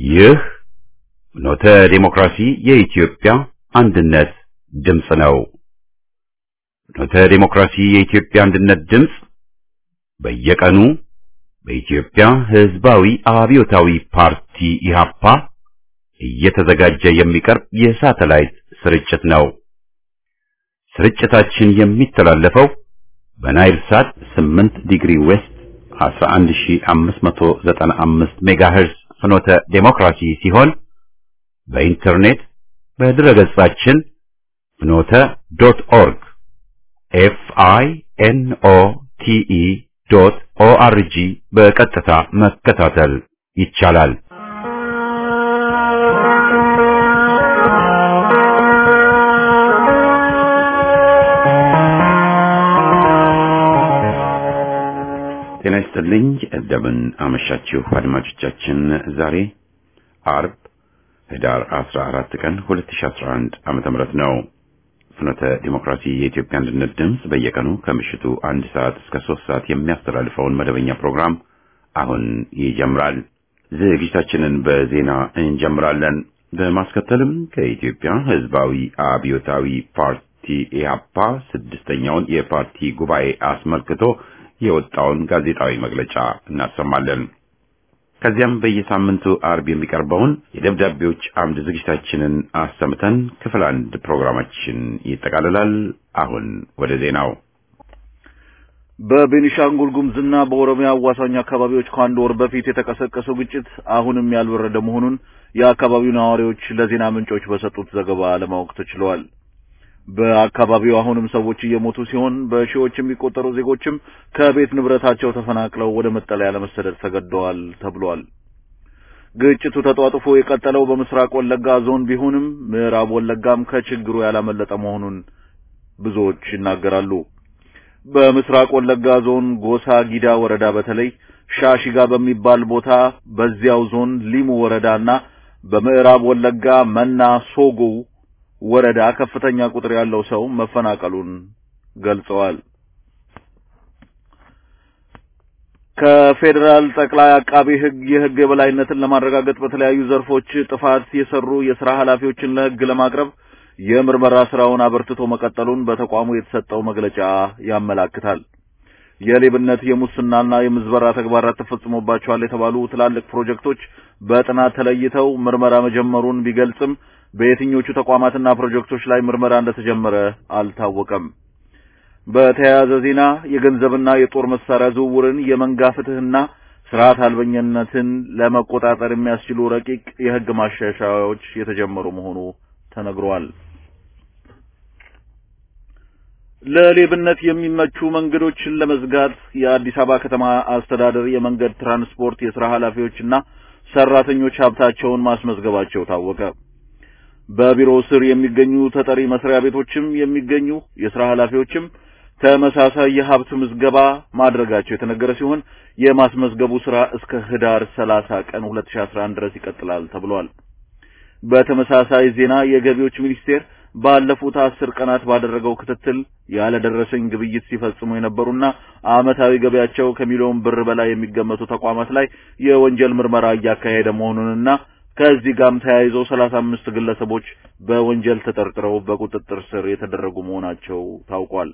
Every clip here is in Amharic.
ይህ ኖተ ዴሞክራሲ የኢትዮጵያ አንድነት ድምፅ ነው። ኖተ ዴሞክራሲ የኢትዮጵያ አንድነት ድምፅ በየቀኑ በኢትዮጵያ ሕዝባዊ አብዮታዊ ፓርቲ ኢህአፓ እየተዘጋጀ የሚቀርብ የሳተላይት ስርጭት ነው። ስርጭታችን የሚተላለፈው በናይል ሳት 8 ዲግሪ ዌስት 11595 ሜጋሄርዝ ፍኖተ ዴሞክራሲ ሲሆን በኢንተርኔት በድረገጻችን ፍኖተ ዶት ኦርግ ኤፍ አይ ኤን ኦ ቲ ኢ ዶት ኦ አር ጂ በቀጥታ መከታተል ይቻላል። ጤና ይስጥልኝ። እንደምን አመሻችሁ አድማጮቻችን። ዛሬ አርብ ህዳር 14 ቀን 2011 ዓመተ ምህረት ነው። ፍኖተ ዲሞክራሲ የኢትዮጵያ አንድነት ድምፅ በየቀኑ ከምሽቱ አንድ ሰዓት እስከ ሶስት ሰዓት የሚያስተላልፈውን መደበኛ ፕሮግራም አሁን ይጀምራል። ዝግጅታችንን በዜና እንጀምራለን። በማስከተልም ከኢትዮጵያ ህዝባዊ አብዮታዊ ፓርቲ ኢህአፓ ስድስተኛውን የፓርቲ ጉባኤ አስመልክቶ የወጣውን ጋዜጣዊ መግለጫ እናሰማለን። ከዚያም በየሳምንቱ አርብ የሚቀርበውን የደብዳቤዎች አምድ ዝግጅታችንን አሰምተን ክፍል አንድ ፕሮግራማችን ይጠቃልላል። አሁን ወደ ዜናው። በቤኒሻንጉል ጉሙዝና በኦሮሚያ አዋሳኝ አካባቢዎች ከአንድ ወር በፊት የተቀሰቀሰው ግጭት አሁንም ያልበረደ መሆኑን የአካባቢው ነዋሪዎች ለዜና ምንጮች በሰጡት ዘገባ ለማወቅ ተችለዋል። በአካባቢው አሁንም ሰዎች እየሞቱ ሲሆን በሺዎች የሚቆጠሩ ዜጎችም ከቤት ንብረታቸው ተፈናቅለው ወደ መጠለያ ለመሰደድ ተገደዋል ተብሏል። ግጭቱ ተጧጥፎ የቀጠለው በምስራቅ ወለጋ ዞን ቢሆንም ምዕራብ ወለጋም ከችግሩ ያላመለጠ መሆኑን ብዙዎች ይናገራሉ። በምስራቅ ወለጋ ዞን ጎሳ ጊዳ ወረዳ በተለይ ሻሺጋ በሚባል ቦታ በዚያው ዞን ሊሙ ወረዳና በምዕራብ ወለጋ መና ሶጎ ወረዳ ከፍተኛ ቁጥር ያለው ሰው መፈናቀሉን ገልጸዋል። ከፌዴራል ጠቅላይ አቃቤ ሕግ የሕግ የበላይነትን ለማረጋገጥ በተለያዩ ዘርፎች ጥፋት የሰሩ የሥራ ኃላፊዎችን ለሕግ ለማቅረብ የምርመራ ስራውን አበርትቶ መቀጠሉን በተቋሙ የተሰጠው መግለጫ ያመላክታል። የሌብነት የሙስናና የምዝበራ ተግባራት ተፈጽሞባቸዋል የተባሉ ትላልቅ ፕሮጀክቶች በጥናት ተለይተው ምርመራ መጀመሩን ቢገልጽም በየትኞቹ ተቋማትና ፕሮጀክቶች ላይ ምርመራ እንደተጀመረ አልታወቀም። በተያያዘ ዜና የገንዘብና የጦር መሳሪያ ዝውውርን፣ የመንጋ ፍትህና ስርዓት አልበኝነትን ለመቆጣጠር የሚያስችሉ ረቂቅ የህግ ማሻሻያዎች የተጀመሩ መሆኑ ተነግሯል። ለሌብነት የሚመቹ መንገዶችን ለመዝጋት የአዲስ አበባ ከተማ አስተዳደር የመንገድ ትራንስፖርት የሥራ ኃላፊዎችና ሰራተኞች ሀብታቸውን ማስመዝገባቸው ታወቀ። በቢሮው ስር የሚገኙ ተጠሪ መስሪያ ቤቶችም የሚገኙ የሥራ ኃላፊዎችም ተመሳሳይ የሀብት ምዝገባ ማድረጋቸው የተነገረ ሲሆን የማስመዝገቡ ሥራ እስከ ህዳር 30 ቀን 2011 ድረስ ይቀጥላል ተብሏል። በተመሳሳይ ዜና የገቢዎች ሚኒስቴር ባለፉት አስር ቀናት ባደረገው ክትትል ያለደረሰኝ ግብይት ሲፈጽሙ የነበሩና ዓመታዊ ገቢያቸው ከሚሊዮን ብር በላይ የሚገመቱ ተቋማት ላይ የወንጀል ምርመራ እያካሄደ መሆኑንና ከዚህ ጋርም ተያይዘው ሰላሳ አምስት ግለሰቦች በወንጀል ተጠርጥረው በቁጥጥር ስር የተደረጉ መሆናቸው ታውቋል።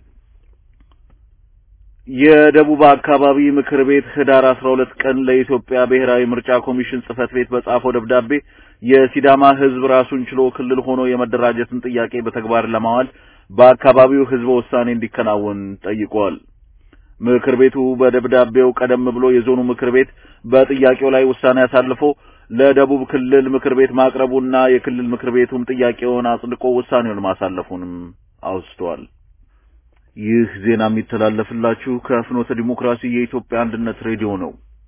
የደቡብ አካባቢ ምክር ቤት ህዳር 12 ቀን ለኢትዮጵያ ብሔራዊ ምርጫ ኮሚሽን ጽህፈት ቤት በጻፈው ደብዳቤ የሲዳማ ህዝብ ራሱን ችሎ ክልል ሆኖ የመደራጀትን ጥያቄ በተግባር ለማዋል በአካባቢው ህዝበ ውሳኔ እንዲከናወን ጠይቋል። ምክር ቤቱ በደብዳቤው ቀደም ብሎ የዞኑ ምክር ቤት በጥያቄው ላይ ውሳኔ አሳልፎ ለደቡብ ክልል ምክር ቤት ማቅረቡና የክልል ምክር ቤቱም ጥያቄውን አጽድቆ ውሳኔውን ማሳለፉንም አውስቷል። ይህ ዜና የሚተላለፍላችሁ ከፍኖተ ዲሞክራሲ የኢትዮጵያ አንድነት ሬዲዮ ነው።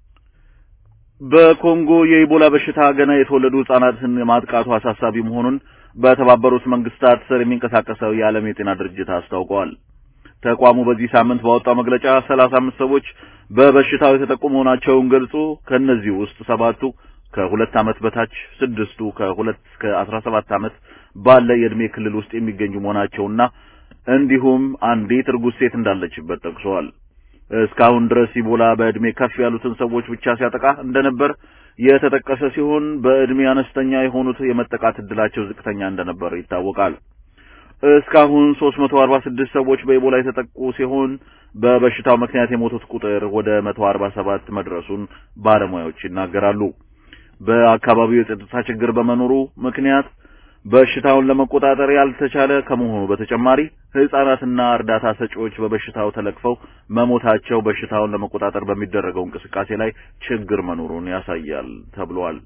በኮንጎ የኢቦላ በሽታ ገና የተወለዱ ህጻናትን ማጥቃቱ አሳሳቢ መሆኑን በተባበሩት መንግስታት ስር የሚንቀሳቀሰው የዓለም የጤና ድርጅት አስታውቀዋል። ተቋሙ በዚህ ሳምንት ባወጣው መግለጫ ሰላሳ አምስት ሰዎች በበሽታው የተጠቁ መሆናቸውን ገልጾ ከእነዚህ ውስጥ ሰባቱ ከሁለት ዓመት በታች ስድስቱ ከሁለት እስከ አስራ ሰባት ዓመት ባለ የዕድሜ ክልል ውስጥ የሚገኙ መሆናቸውና እንዲሁም አንዲት እርጉዝ ሴት እንዳለችበት ጠቅሰዋል። እስካሁን ድረስ ኢቦላ በእድሜ ከፍ ያሉትን ሰዎች ብቻ ሲያጠቃ እንደነበር የተጠቀሰ ሲሆን በእድሜ አነስተኛ የሆኑት የመጠቃት እድላቸው ዝቅተኛ እንደነበር ይታወቃል። እስካሁን 346 ሰዎች በኢቦላ የተጠቁ ሲሆን በበሽታው ምክንያት የሞቱት ቁጥር ወደ 147 መድረሱን ባለሙያዎች ይናገራሉ። በአካባቢው የጸጥታ ችግር በመኖሩ ምክንያት በሽታውን ለመቆጣጠር ያልተቻለ ከመሆኑ በተጨማሪ ሕፃናትና እርዳታ ሰጪዎች በበሽታው ተለክፈው መሞታቸው በሽታውን ለመቆጣጠር በሚደረገው እንቅስቃሴ ላይ ችግር መኖሩን ያሳያል ተብሏል።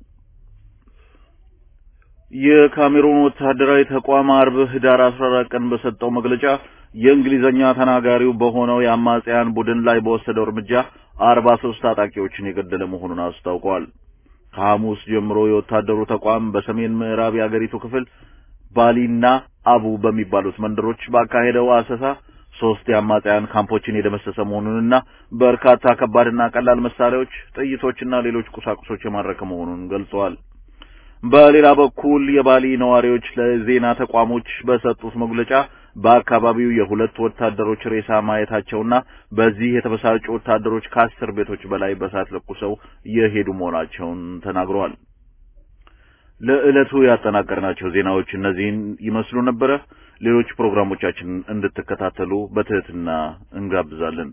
የካሜሩን ወታደራዊ ተቋም አርብ ህዳር 14 ቀን በሰጠው መግለጫ የእንግሊዘኛ ተናጋሪው በሆነው የአማጽያን ቡድን ላይ በወሰደው እርምጃ 43 ታጣቂዎችን የገደለ መሆኑን አስታውቋል። ከሐሙስ ጀምሮ የወታደሩ ተቋም በሰሜን ምዕራብ የአገሪቱ ክፍል ባሊና አቡ በሚባሉት መንደሮች ባካሄደው አሰሳ ሶስት የአማጽያን ካምፖችን የደመሰሰ መሆኑንና በርካታ ከባድና ቀላል መሳሪያዎች፣ ጥይቶችና ሌሎች ቁሳቁሶች የማረከ መሆኑን ገልጸዋል። በሌላ በኩል የባሊ ነዋሪዎች ለዜና ተቋሞች በሰጡት መግለጫ በአካባቢው የሁለት ወታደሮች ሬሳ ማየታቸውና በዚህ የተበሳጩ ወታደሮች ከአስር ቤቶች በላይ በሳት ለኩሰው የሄዱ መሆናቸውን ተናግረዋል። ለዕለቱ ያጠናቀርናቸው ዜናዎች እነዚህን ይመስሉ ነበረ። ሌሎች ፕሮግራሞቻችንን እንድትከታተሉ በትህትና እንጋብዛለን።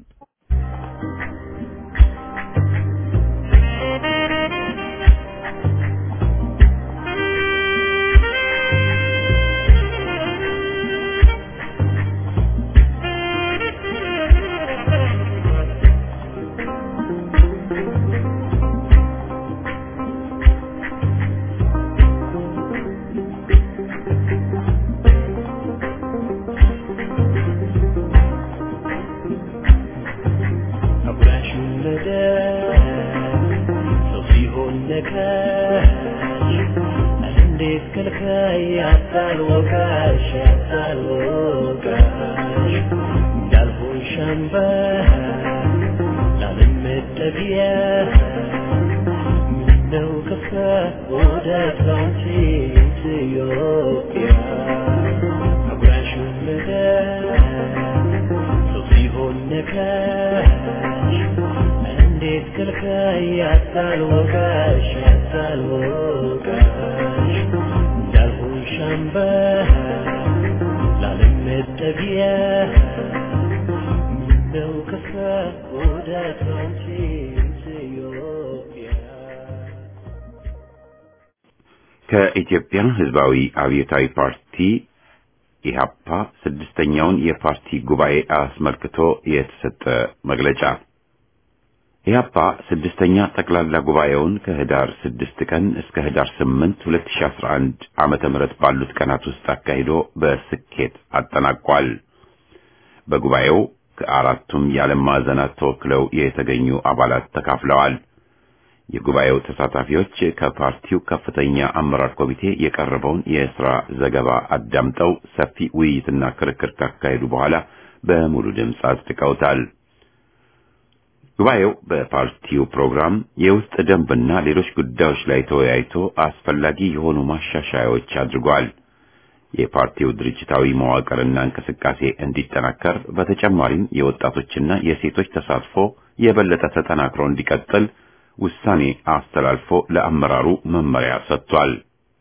ከኢትዮጵያ ሕዝባዊ አብዮታዊ ፓርቲ ኢህአፓ ስድስተኛውን የፓርቲ ጉባኤ አስመልክቶ የተሰጠ መግለጫ። ኢህአፓ ስድስተኛ ጠቅላላ ጉባኤውን ከህዳር ስድስት ቀን እስከ ህዳር ስምንት ሁለት ሺ አስራ አንድ ዓመተ ምህረት ባሉት ቀናት ውስጥ አካሂዶ በስኬት አጠናቋል። በጉባኤው ከአራቱም የዓለም ማዕዘናት ተወክለው የተገኙ አባላት ተካፍለዋል። የጉባኤው ተሳታፊዎች ከፓርቲው ከፍተኛ አመራር ኮሚቴ የቀረበውን የሥራ ዘገባ አዳምጠው ሰፊ ውይይትና ክርክር ካካሄዱ በኋላ በሙሉ ድምፅ አጽድቀውታል። ጉባኤው በፓርቲው ፕሮግራም፣ የውስጥ ደንብና ሌሎች ጉዳዮች ላይ ተወያይቶ አስፈላጊ የሆኑ ማሻሻያዎች አድርጓል። የፓርቲው ድርጅታዊ መዋቅርና እንቅስቃሴ እንዲጠናከር በተጨማሪም የወጣቶችና የሴቶች ተሳትፎ የበለጠ ተጠናክሮ እንዲቀጥል ውሳኔ አስተላልፎ ለአመራሩ መመሪያ ሰጥቷል።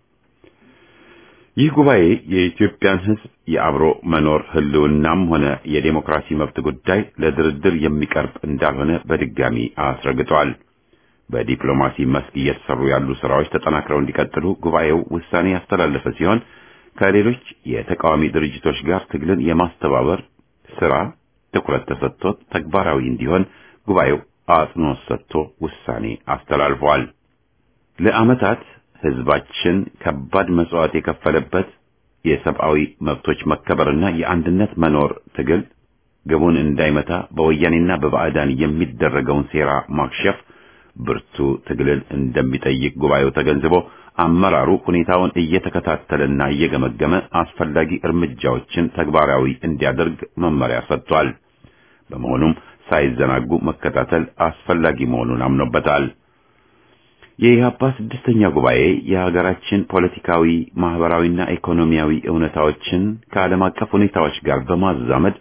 ይህ ጉባኤ የኢትዮጵያን ሕዝብ የአብሮ መኖር ህልውናም ሆነ የዴሞክራሲ መብት ጉዳይ ለድርድር የሚቀርብ እንዳልሆነ በድጋሚ አስረግጧል። በዲፕሎማሲ መስክ እየተሰሩ ያሉ ስራዎች ተጠናክረው እንዲቀጥሉ ጉባኤው ውሳኔ ያስተላለፈ ሲሆን ከሌሎች የተቃዋሚ ድርጅቶች ጋር ትግልን የማስተባበር ስራ ትኩረት ተሰጥቶት ተግባራዊ እንዲሆን ጉባኤው አጽንኦት ሰጥቶ ውሳኔ አስተላልፏል። ለዓመታት ህዝባችን ከባድ መስዋዕት የከፈለበት የሰብአዊ መብቶች መከበርና የአንድነት መኖር ትግል ግቡን እንዳይመታ በወያኔና በባዕዳን የሚደረገውን ሴራ ማክሸፍ ብርቱ ትግልን እንደሚጠይቅ ጉባኤው ተገንዝቦ አመራሩ ሁኔታውን እየተከታተለና እየገመገመ አስፈላጊ እርምጃዎችን ተግባራዊ እንዲያደርግ መመሪያ ሰጥቷል። በመሆኑም ሳይዘናጉ መከታተል አስፈላጊ መሆኑን አምኖበታል። የኢህአፓ ስድስተኛ ጉባኤ የሀገራችን ፖለቲካዊ፣ ማህበራዊና ኢኮኖሚያዊ እውነታዎችን ከዓለም አቀፍ ሁኔታዎች ጋር በማዛመድ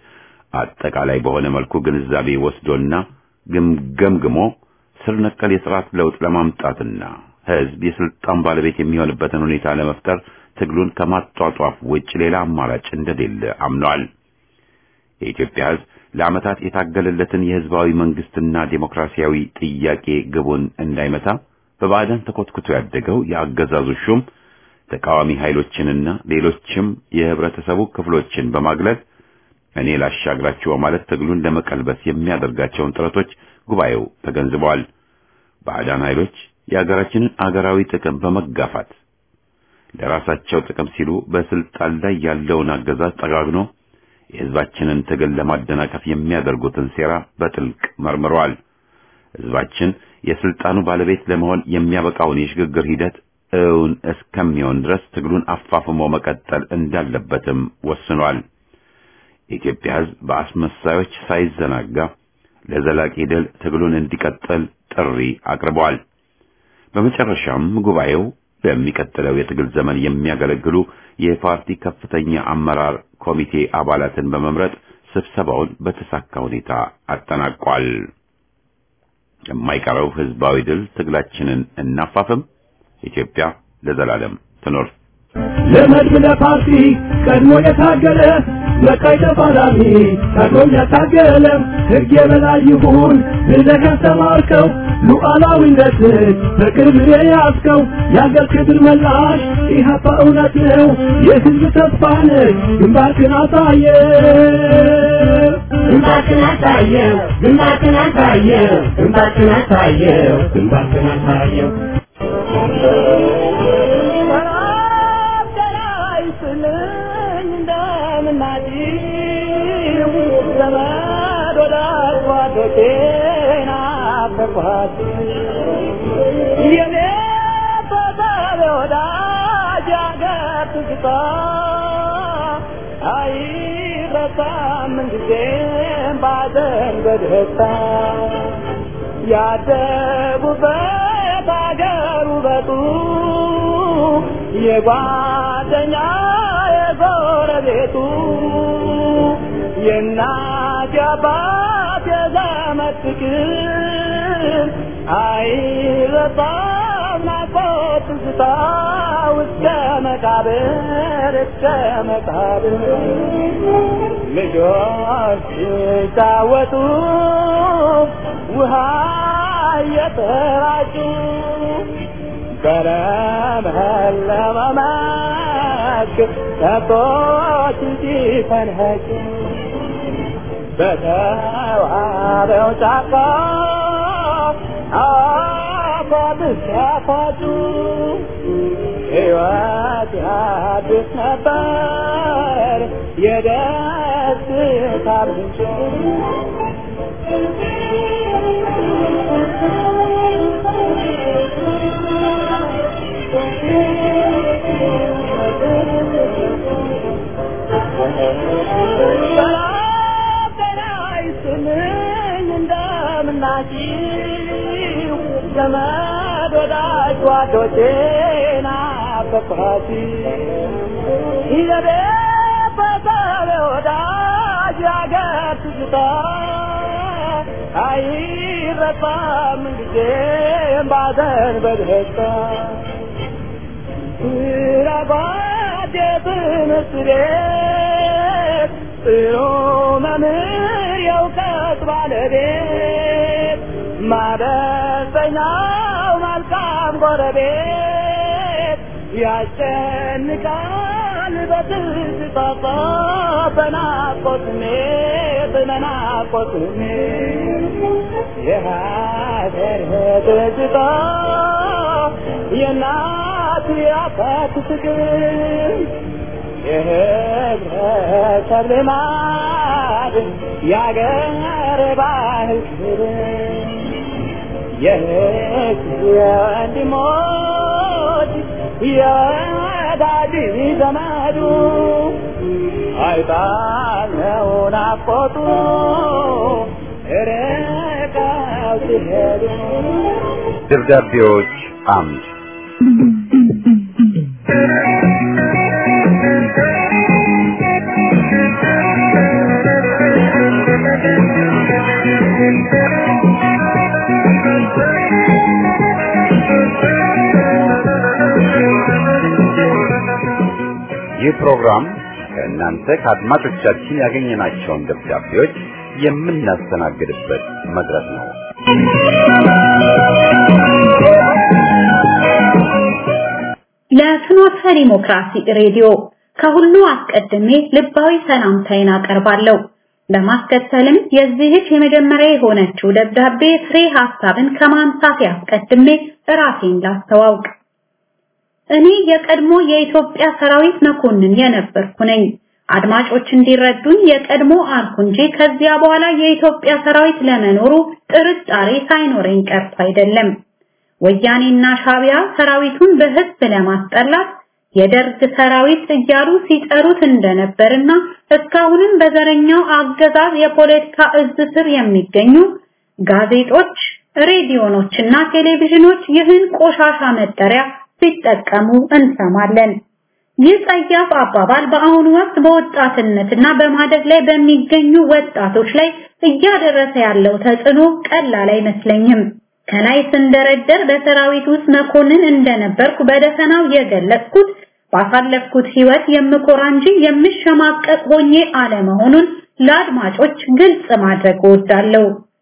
አጠቃላይ በሆነ መልኩ ግንዛቤ ወስዶና ግምገምግሞ ስር ነቀል የሥርዓት ለውጥ ለማምጣትና ሕዝብ የስልጣን ባለቤት የሚሆንበትን ሁኔታ ለመፍጠር ትግሉን ከማጧጧፍ ውጭ ሌላ አማራጭ እንደሌለ አምኗል። የኢትዮጵያ ሕዝብ ለዓመታት የታገለለትን የሕዝባዊ መንግስትና ዴሞክራሲያዊ ጥያቄ ግቡን እንዳይመታ በባዕዳን ተኮትኩቶ ያደገው የአገዛዙ ሹም ተቃዋሚ ኃይሎችንና ሌሎችም የህብረተሰቡ ክፍሎችን በማግለል እኔ ላሻግራችሁ በማለት ትግሉን ለመቀልበስ የሚያደርጋቸውን ጥረቶች ጉባኤው ተገንዝበዋል። ባዕዳን ኃይሎች የአገራችንን አገራዊ ጥቅም በመጋፋት ለራሳቸው ጥቅም ሲሉ በስልጣን ላይ ያለውን አገዛዝ ጠጋግኖ የህዝባችንን ትግል ለማደናቀፍ የሚያደርጉትን ሴራ በጥልቅ መርምረዋል። ህዝባችን የስልጣኑ ባለቤት ለመሆን የሚያበቃውን የሽግግር ሂደት እውን እስከሚሆን ድረስ ትግሉን አፋፍሞ መቀጠል እንዳለበትም ወስኗል። የኢትዮጵያ ህዝብ በአስመሳዮች ሳይዘናጋ ለዘላቂ ድል ትግሉን እንዲቀጥል ጥሪ አቅርበዋል። በመጨረሻም ጉባኤው በሚቀጥለው የትግል ዘመን የሚያገለግሉ የፓርቲ ከፍተኛ አመራር ኮሚቴ አባላትን በመምረጥ ስብሰባውን በተሳካ ሁኔታ አጠናቋል። የማይቀረው ህዝባዊ ድል ትግላችንን እናፋፍም። ኢትዮጵያ ለዘላለም ትኖር። ለመድብ ለፓርቲ ቀድሞ የታገለ በቀይ ተፋላሚ ቀድሞም ያታገለ ሕግ የበላይ ይሁን ብለህ ያስተማርከው ሉዓላዊነትን በቅርብ የያዝከው የአገር ክብር መላሽ ኢህአፓ እውነት ነው የህዝብ ተስፋ ነህ ግንባርክን አሳየ ግንባርክን አሳየው ግንባርክን አሳየው ግንባርክን አሳየው ግንባርክን አሳየው ያደጉበት አገር ውበቱ የጓደኛ የጎረቤቱ የእናት የአባት የዘመድ ፍቅር አይረሳም ናፍቆት ትዝታ እስከ መቃብር እስከ መቃብር ልጆች ሲጫወቱ ውሃ እየተራጩ በለመለመ መስክ ከብቶች ሲፈንኸጩ በተዋበው ጫካ አፏት ሲያፋጩ ሕይወት ያድስ ነበር የደስታ ምንጭ እንደምናችሁ ዘመድ ወዳጅ ጓዶቼ ናፈቅኋት ይዘቤ በሰብ ወዳጅ ያገር ትዝታ አይረሳም ጊዜም ባዘን በደስታ ስራጓድ የትምህርት ቤት ጥሩ መምህር የእውቀት ባለቤት ማበሰኛው መልካም ጎረቤት ያስጨንቃል በትዝታ በናፍቆት ስሜት በናፍቆት ስሜት የሀገር ትዝታ የእናት የአባት ፍቅር የህብረተሰብ ልማድ የአገር ባህል ክብር የህግ የወንድሞች የወዳጅ ዘመዱ አይጣለው ናፍቆቱ ርቀው ሲሄዱ ደብዳቤዎች አምድ ይህ ፕሮግራም ከእናንተ ከአድማጮቻችን ያገኘናቸውን ደብዳቤዎች የምናስተናግድበት መድረክ ነው። ለፍኖተ ዲሞክራሲ ሬዲዮ ከሁሉ አስቀድሜ ልባዊ ሰላምታዬን አቀርባለሁ። በማስከተልም የዚህች የመጀመሪያ የሆነችው ደብዳቤ ፍሬ ሐሳብን ከማንሳት ያስቀድሜ ራሴን ላስተዋውቅ። እኔ የቀድሞ የኢትዮጵያ ሰራዊት መኮንን የነበርኩ ነኝ። አድማጮች እንዲረዱኝ የቀድሞ አልኩ እንጂ ከዚያ በኋላ የኢትዮጵያ ሰራዊት ለመኖሩ ጥርጣሬ ሳይኖረኝ ቀርቶ አይደለም። ወያኔና ሻቢያ ሰራዊቱን በህዝብ ለማስጠላት የደርግ ሰራዊት እያሉ ሲጠሩት እንደነበርና እስካሁንም በዘረኛው አገዛዝ የፖለቲካ እዝ ስር የሚገኙ ጋዜጦች፣ ሬዲዮኖችና ቴሌቪዥኖች ይህን ቆሻሻ መጠሪያ ሲጠቀሙ እንሰማለን። ይህ ጸያፍ አባባል በአሁኑ ወቅት በወጣትነትና በማደግ ላይ በሚገኙ ወጣቶች ላይ እያደረሰ ያለው ተጽዕኖ ቀላል አይመስለኝም። ከላይ ስንደረደር በሰራዊት ውስጥ መኮንን እንደነበርኩ በደፈናው የገለጽኩት ባሳለፍኩት ህይወት የምኮራ እንጂ የምሸማቀቅ ሆኜ አለመሆኑን ለአድማጮች ግልጽ ማድረግ እወዳለሁ።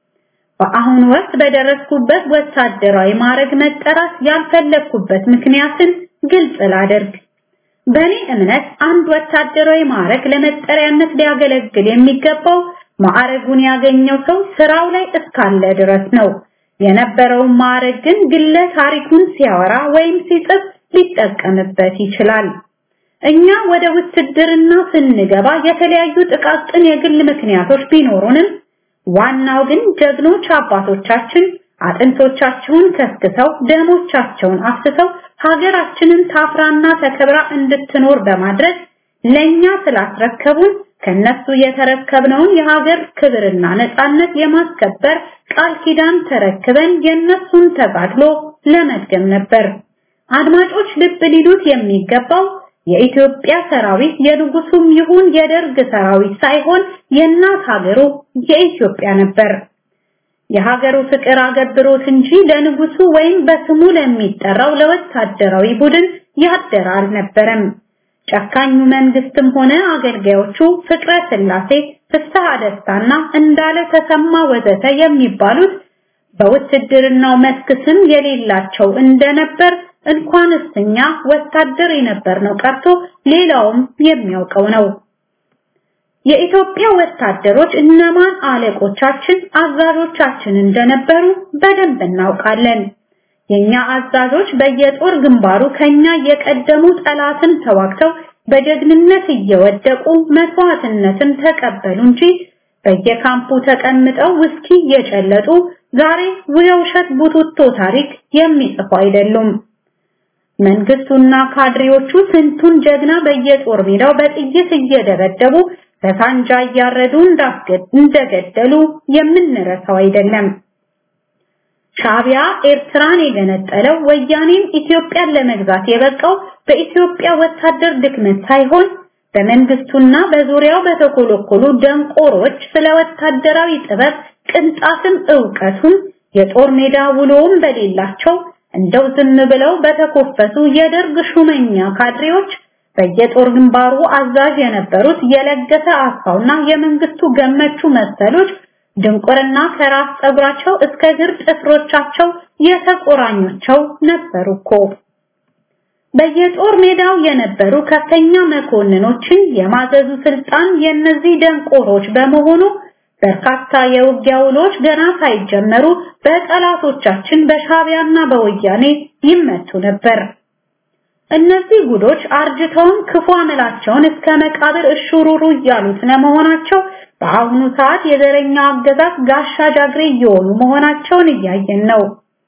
በአሁኑ ወቅት በደረስኩበት ወታደራዊ ማዕረግ መጠራት ያልፈለግኩበት ምክንያትን ግልጽ ላደርግ። በእኔ እምነት አንድ ወታደራዊ ማዕረግ ለመጠሪያነት ሊያገለግል የሚገባው ማዕረጉን ያገኘው ሰው ስራው ላይ እስካለ ድረስ ነው። የነበረውን ማዕረግ ግን ግለ ታሪኩን ሲያወራ ወይም ሲጽፍ ሊጠቀምበት ይችላል። እኛ ወደ ውትድርና ስንገባ የተለያዩ ጥቃቅን የግል ምክንያቶች ቢኖሩንም ዋናው ግን ጀግኖች አባቶቻችን አጥንቶቻቸውን ከስክሰው ደሞቻቸውን አፍስሰው ሀገራችንን ታፍራና ተከብራ እንድትኖር በማድረግ ለኛ ስላስረከቡን ከነሱ የተረከብነውን የሀገር ክብርና ነጻነት የማስከበር ቃል ኪዳን ተረክበን የነሱን ተጋድሎ ለመድገም ነበር። አድማጮች ልብ ሊሉት የሚገባው የኢትዮጵያ ሰራዊት የንጉሱም ይሁን የደርግ ሰራዊት ሳይሆን የእናት ሀገሩ የኢትዮጵያ ነበር። የሀገሩ ፍቅር አገብሮት እንጂ ለንጉሱ ወይም በስሙ ለሚጠራው ለወታደራዊ ቡድን ያደረ አልነበረም። ጨካኙ መንግስትም ሆነ አገልጋዮቹ ፍቅረ ስላሴ፣ ፍስሐ ደስታና እንዳለ ተሰማ ወዘተ የሚባሉት በውትድርናው መስክ ስም የሌላቸው እንደነበር እንኳንስ እኛ ወታደር የነበርነው ቀርቶ ሌላውም የሚያውቀው ነው። የኢትዮጵያ ወታደሮች እነማን አለቆቻችን፣ አዛዦቻችን እንደነበሩ በደንብ እናውቃለን። የኛ አዛዦች በየጦር ግንባሩ ከኛ የቀደሙ ጠላትን ተዋግተው በጀግንነት እየወደቁ መስዋዕትነትን ተቀበሉ እንጂ በየካምፑ ተቀምጠው ውስኪ እየጨለጡ ዛሬ የውሸት ቡቱቶ ታሪክ የሚጽፉ አይደሉም። መንግስቱና ካድሬዎቹ ስንቱን ጀግና በየጦር ሜዳው በጥይት እየደበደቡ በሳንጃ እያረዱ እንደገደሉ የምንረሳው አይደለም። ሻቢያ ኤርትራን የገነጠለው ወያኔም ኢትዮጵያን ለመግዛት የበቃው በኢትዮጵያ ወታደር ድክመት ሳይሆን በመንግስቱና በዙሪያው በተኮለኮሉ ደንቆሮች ስለ ወታደራዊ ጥበብ ቅንጣትም ዕውቀቱን የጦር ሜዳ ውሎውም በሌላቸው እንደው ዝም ብለው በተኮፈሱ የደርግ ሹመኛ ካድሬዎች በየጦር ግንባሩ አዛዥ የነበሩት የለገሰ አስፋውና የመንግስቱ ገመቹ መሰሎች ድንቁርና ከራስ ጸጉራቸው እስከ እግር ጥፍሮቻቸው የተቆራኞቸው ነበሩ እኮ። በየጦር ሜዳው የነበሩ ከፍተኛ መኮንኖችን የማዘዙ ስልጣን የነዚህ ደንቆሮች በመሆኑ በርካታ የውጊያ ውሎች ገና ሳይጀመሩ በጠላቶቻችን በሻቢያና በወያኔ ይመቱ ነበር። እነዚህ ጉዶች አርጅተውም ክፉ አመላቸውን እስከ መቃብር እሹሩሩ እያሉት ለመሆናቸው በአሁኑ ሰዓት የዘረኛው አገዛዝ ጋሻ ጃግሬ እየሆኑ መሆናቸውን እያየን ነው።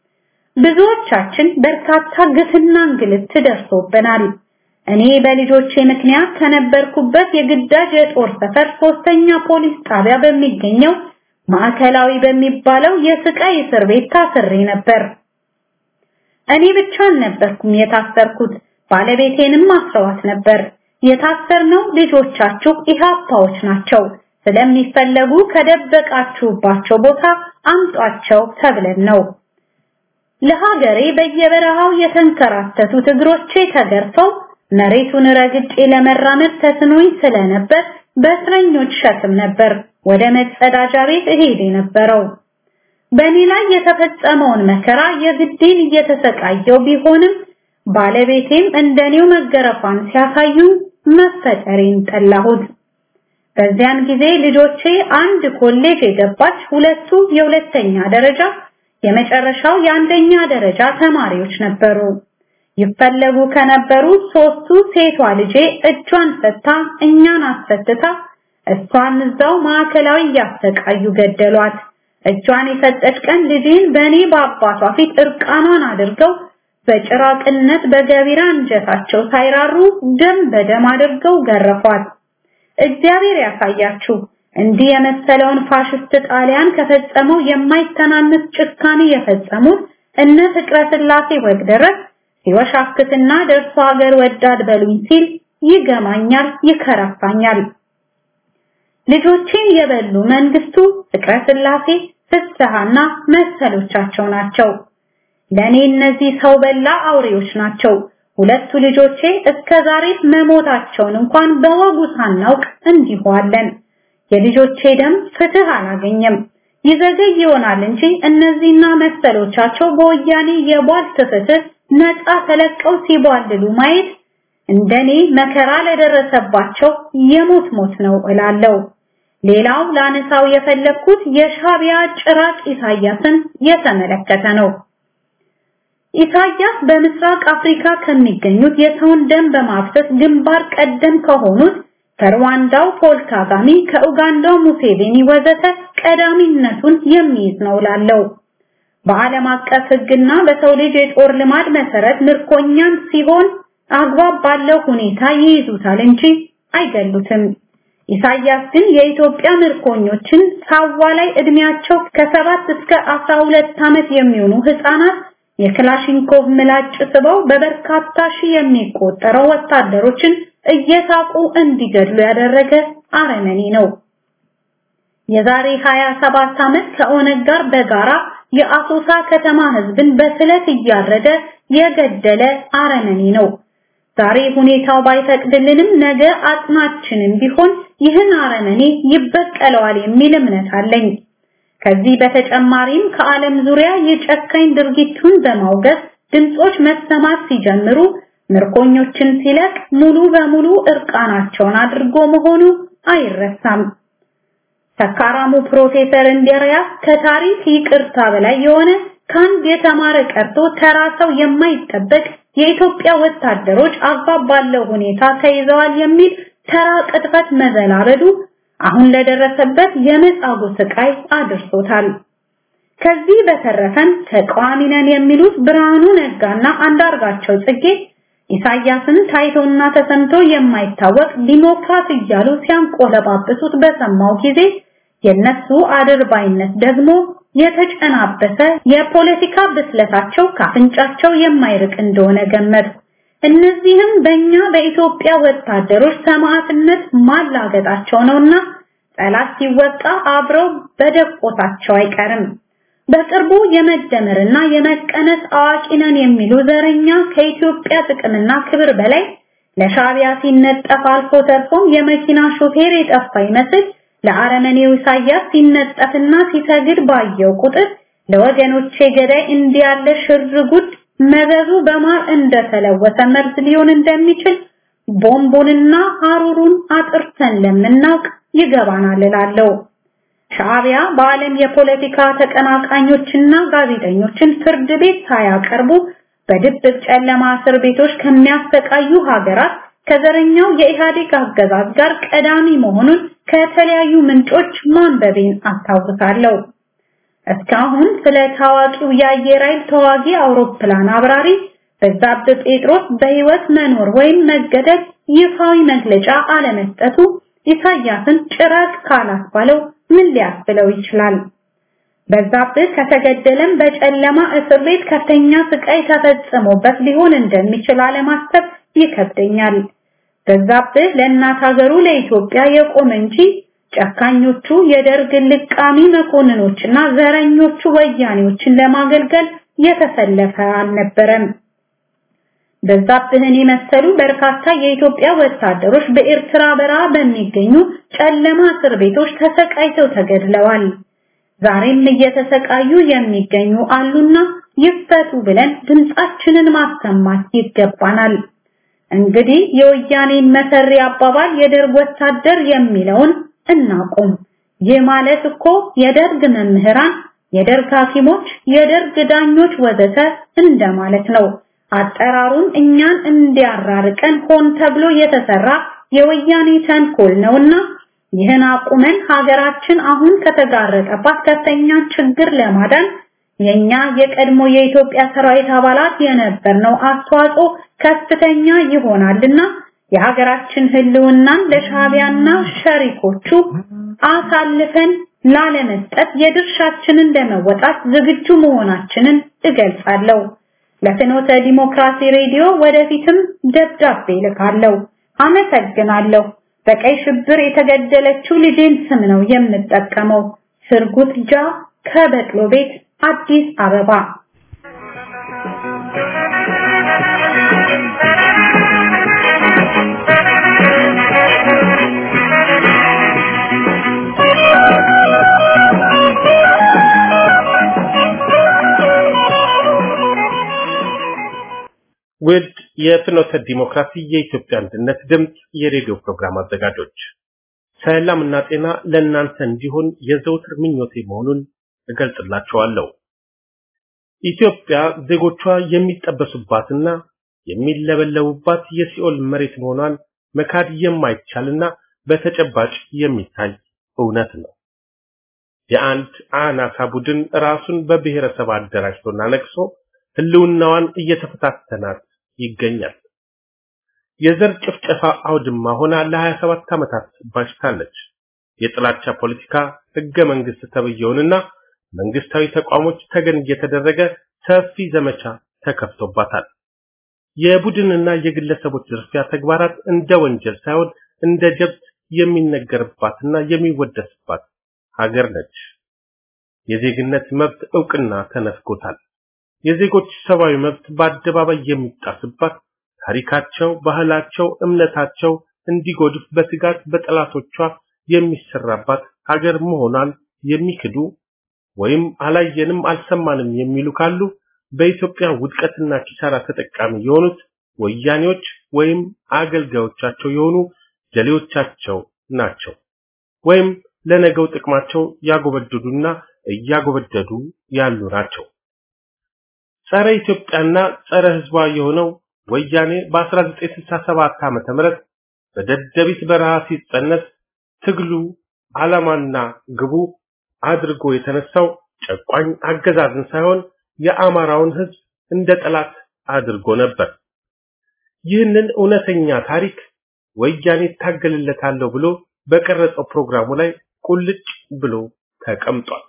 ብዙዎቻችን በርካታ ግፍና እንግልት ደርሶብናል። እኔ በልጆቼ ምክንያት ከነበርኩበት የግዳጅ የጦር ሰፈር ሶስተኛ ፖሊስ ጣቢያ በሚገኘው ማዕከላዊ በሚባለው የስቃይ እስር ቤት ታስሬ ነበር። እኔ ብቻ አልነበርኩም የታሰርኩት፣ ባለቤቴንም አስረዋት ነበር። የታሰርነው ልጆቻችሁ ኢህአፓዎች ናቸው፣ ስለሚፈለጉ ከደበቃችሁባቸው ቦታ አምጧቸው ተብለን ነው። ለሀገሬ በየበረሃው የተንከራተቱት እግሮቼ ተገርፈው መሬቱን ረግጬ ለመራመድ ተስኖኝ ስለነበር በእስረኞች ሸክም ነበር ወደ መጸዳጃ ቤት እሄድ የነበረው። በእኔ ላይ የተፈጸመውን መከራ የግዴን እየተሰቃየው ቢሆንም ባለቤቴም እንደኔው መገረፏን ሲያሳዩ መፈጠሬን ጠላሁት። በዚያን ጊዜ ልጆቼ አንድ ኮሌጅ የገባች፣ ሁለቱ የሁለተኛ ደረጃ የመጨረሻው የአንደኛ ደረጃ ተማሪዎች ነበሩ። ይፈለጉ ከነበሩ ሶስቱ ሴቷ ልጄ እጇን ፈታ እኛን አስፈትታ እሷን እዛው ማዕከላዊ እያሰቃዩ ገደሏት። እጇን የሰጠች ቀን ልጄን በእኔ በአባቷ ፊት እርቃኗን አድርገው በጭራቅነት በገቢራ አንጀታቸው ሳይራሩ ደም በደም አድርገው ገረፏት። እግዚአብሔር ያሳያችሁ። እንዲህ የመሰለውን ፋሽስት ጣሊያን ከፈጸመው የማይተናነስ ጭካኔ የፈጸሙት እነ ፍቅረ ስላሴ ወግደረስ ሲወሻክትና ደርሶ ሀገር ወዳድ በሉኝ ሲል ይገማኛል፣ ይከረፋኛል። ልጆቼን የበሉ መንግስቱ፣ ፍቅረ ስላሴ፣ ፍስሐና መሰሎቻቸው ናቸው። ለኔ እነዚህ ሰው በላ አውሬዎች ናቸው። ሁለቱ ልጆቼ እስከ ዛሬ መሞታቸውን እንኳን በወጉ ሳናውቅ እንዲሁ አለን። የልጆቼ ደም ፍትህ አላገኘም። ይዘገይ ይሆናል እንጂ እነዚህና መሰሎቻቸው በወያኔ የቧልት ፍትህ ነፃ ተለቀው ሲቧልሉ ማየት እንደኔ መከራ ለደረሰባቸው የሞት ሞት ነው እላለሁ። ሌላው ላነሳው የፈለኩት የሻቢያ ጭራቅ ኢሳያስን የተመለከተ ነው። ኢሳያስ በምስራቅ አፍሪካ ከሚገኙት የሰውን ደም በማፍሰስ ግንባር ቀደም ከሆኑት ከሩዋንዳው ፖል ካጋሚ፣ ከኡጋንዳው ሙሴቬኒ ወዘተ ቀዳሚነቱን የሚይዝ ነው ላለው በዓለም አቀፍ ሕግና በሰው ልጅ የጦር ልማድ መሰረት ምርኮኛን ሲሆን አግባብ ባለው ሁኔታ ይይዙታል እንጂ አይገሉትም። ኢሳያስ ግን የኢትዮጵያ ምርኮኞችን ሳዋ ላይ እድሜያቸው ከሰባት እስከ አስራ ሁለት ዓመት የሚሆኑ ህፃናት የክላሽንኮቭ ምላጭ ስበው በበርካታ ሺህ የሚቆጠረው ወታደሮችን እየሳቁ እንዲገድሉ ያደረገ አረመኔ ነው። የዛሬ 27 ዓመት ከኦነግ ጋር በጋራ የአሶሳ ከተማ ህዝብን በስለት እያረደ የገደለ አረመኔ ነው። ዛሬ ሁኔታው ባይፈቅድልንም ነገ አጥናችንም ቢሆን ይህን አረመኔ ይበቀለዋል የሚል እምነት አለኝ። ከዚህ በተጨማሪም ከዓለም ዙሪያ የጨካኝ ድርጊቱን በማውገዝ ድምጾች መሰማት ሲጀምሩ ምርኮኞችን ሲለቅ ሙሉ በሙሉ እርቃናቸውን አድርጎ መሆኑ አይረሳም። ሰካራሙ ፕሮፌሰር እንድሪያስ ከታሪክ ይቅርታ በላይ የሆነ ከአንድ የተማረ ቀርቶ ተራ ሰው የማይጠበቅ የኢትዮጵያ ወታደሮች አግባብ ባለው ሁኔታ ተይዘዋል የሚል ተራ ቅጥፈት መዘላበዱ አሁን ለደረሰበት የመጻጉ ስቃይ አድርሶታል። ከዚህ በተረፈም ተቃዋሚ ነን የሚሉት ብርሃኑ ነጋና አንዳርጋቸው ጽጌ ኢሳያስን ታይቶና ተሰምቶ የማይታወቅ ዲሞክራት እያሉ ሲያንቆለባብሱት በሰማው ጊዜ የነሱ አድርባይነት ደግሞ የተጨናበሰ የፖለቲካ ብስለታቸው ካፍንጫቸው የማይርቅ እንደሆነ ገመትኩ። እነዚህም በእኛ በኢትዮጵያ ወታደሮች ሰማዕትነት ማላገጣቸው ነውና ጠላት ሲወጣ አብረው በደቆታቸው አይቀርም። በቅርቡ የመደመርና የመቀነስ አዋቂ ነን የሚሉ ዘረኛ ከኢትዮጵያ ጥቅምና ክብር በላይ ለሻቢያ ሲነጠፍ አልፎ ተርፎም የመኪና ሾፌር የጠፋ ይመስል ለአረመኔው ኢሳያስ ሲነጠፍና ሲሰግድ ባየው ቁጥር ለወገኖቼ ገዳይ እንዲያለ ሽርጉድ መዘዙ በማር እንደተለወሰ መርዝ ሊሆን እንደሚችል ቦምቡንና ሀሩሩን አጥርተን ለምናውቅ ይገባናል እላለሁ። ሻዕቢያ በዓለም የፖለቲካ ተቀናቃኞችና ጋዜጠኞችን ፍርድ ቤት ሳያቀርቡ በድብቅ ጨለማ እስር ቤቶች ከሚያሰቃዩ ሀገራት ከዘረኛው የኢህአዴግ አገዛዝ ጋር ቀዳሚ መሆኑን ከተለያዩ ምንጮች ማንበቤን አስታውሳለሁ። እስካሁን ስለ ታዋቂው የአየር ኃይል ተዋጊ አውሮፕላን አብራሪ በዛብህ ጴጥሮስ በህይወት መኖር ወይም መገደል ይፋዊ መግለጫ አለመስጠቱ ኢሳያስን ጭራቅ ካላስባለው ምን ሊያስብለው ይችላል? በዛብህ ከተገደለም በጨለማ እስር ቤት ከፍተኛ ስቃይ ተፈጽሞበት ሊሆን እንደሚችል አለማሰብ ይከብደኛል። በዛብህ ለእናት ሀገሩ ለኢትዮጵያ የቆመ እንጂ ጨካኞቹ የደርግ ልቃሚ መኮንኖችና ዘረኞቹ ወያኔዎችን ለማገልገል የተሰለፈ አልነበረም። በዛብህን የመሰሉ በርካታ የኢትዮጵያ ወታደሮች በኤርትራ በረሃ በሚገኙ ጨለማ እስር ቤቶች ተሰቃይተው ተገድለዋል። ዛሬም እየተሰቃዩ የሚገኙ አሉና ይፈቱ ብለን ድምጻችንን ማሰማት ይገባናል። እንግዲህ የወያኔን መሰሪ አባባል የደርግ ወታደር የሚለውን እናቁም። ይህ ማለት እኮ የደርግ መምህራን፣ የደርግ ሐኪሞች፣ የደርግ ዳኞች ወዘተ እንደማለት ነው። አጠራሩን እኛን እንዲያራርቀን ሆን ተብሎ የተሰራ የወያኔ ተንኮል ነውና ይህን አቁመን ሀገራችን አሁን ከተጋረጠባት ከፍተኛ ችግር ለማዳን የኛ የቀድሞ የኢትዮጵያ ሰራዊት አባላት የነበርነው አስተዋጽኦ ከፍተኛ ይሆናልና የሀገራችን ህልውናን ለሻቢያና ሸሪኮቹ አሳልፈን ላለመስጠት የድርሻችንን ለመወጣት ዝግጁ መሆናችንን እገልጻለሁ። ለፍኖተ ዲሞክራሲ ሬዲዮ ወደፊትም ደብዳቤ ልካለሁ። አመሰግናለሁ። በቀይ ሽብር የተገደለችው ልጄን ስም ነው የምጠቀመው። ስርጉት ጃ ከበቅሎ ቤት አዲስ አበባ ውድ የፍኖተ ዲሞክራሲ የኢትዮጵያ አንድነት ድምፅ የሬዲዮ ፕሮግራም አዘጋጆች ሰላምና ጤና ለእናንተ እንዲሆን የዘውትር ምኞቴ መሆኑን እገልጽላችኋለሁ። ኢትዮጵያ ዜጎቿ የሚጠበሱባትና የሚለበለቡባት የሲኦል መሬት መሆኗን መካድ የማይቻልና በተጨባጭ የሚታይ እውነት ነው። የአንድ አናሳ ቡድን ራሱን በብሔረሰብ አደራጅቶና ነቅሶ ህልውናዋን እየተፈታተናት ይገኛል። የዘር ጭፍጨፋ አውድማ ሆና ለ27 ዓመታት ባሽታለች። የጥላቻ ፖለቲካ ህገ መንግስት ተብየውንና መንግስታዊ ተቋሞች ተገን እየተደረገ ሰፊ ዘመቻ ተከፍቶባታል። የቡድንና የግለሰቦች ዝርፊያ ተግባራት እንደ ወንጀል ሳይሆን እንደ ጀብት የሚነገርባትና የሚወደስባት ሀገር ነች። የዜግነት መብት እውቅና ተነፍጎታል። የዜጎች ሰብአዊ መብት በአደባባይ የሚጣስባት ታሪካቸው፣ ባህላቸው፣ እምነታቸው እንዲጎድፍ በስጋት በጠላቶቿ የሚሰራባት ሀገር መሆኗን የሚክዱ ወይም አላየንም አልሰማንም የሚሉ ካሉ በኢትዮጵያ ውድቀትና ኪሳራ ተጠቃሚ የሆኑት ወያኔዎች ወይም አገልጋዮቻቸው የሆኑ ጀሌዎቻቸው ናቸው። ወይም ለነገው ጥቅማቸው ያጎበደዱና እያጎበደዱ ያሉ ናቸው። ጸረ ኢትዮጵያና ጸረ ህዝቧ የሆነው ወያኔ በ1967 ዓመተ ምህረት በደደቢት በረሃ ሲጸነስ ትግሉ ዓላማና ግቡ አድርጎ የተነሳው ጨቋኝ አገዛዝን ሳይሆን የአማራውን ህዝብ እንደ ጠላት አድርጎ ነበር። ይህንን እውነተኛ ታሪክ ወያኔ ታገልለታለሁ ብሎ በቀረጸው ፕሮግራሙ ላይ ቁልጭ ብሎ ተቀምጧል።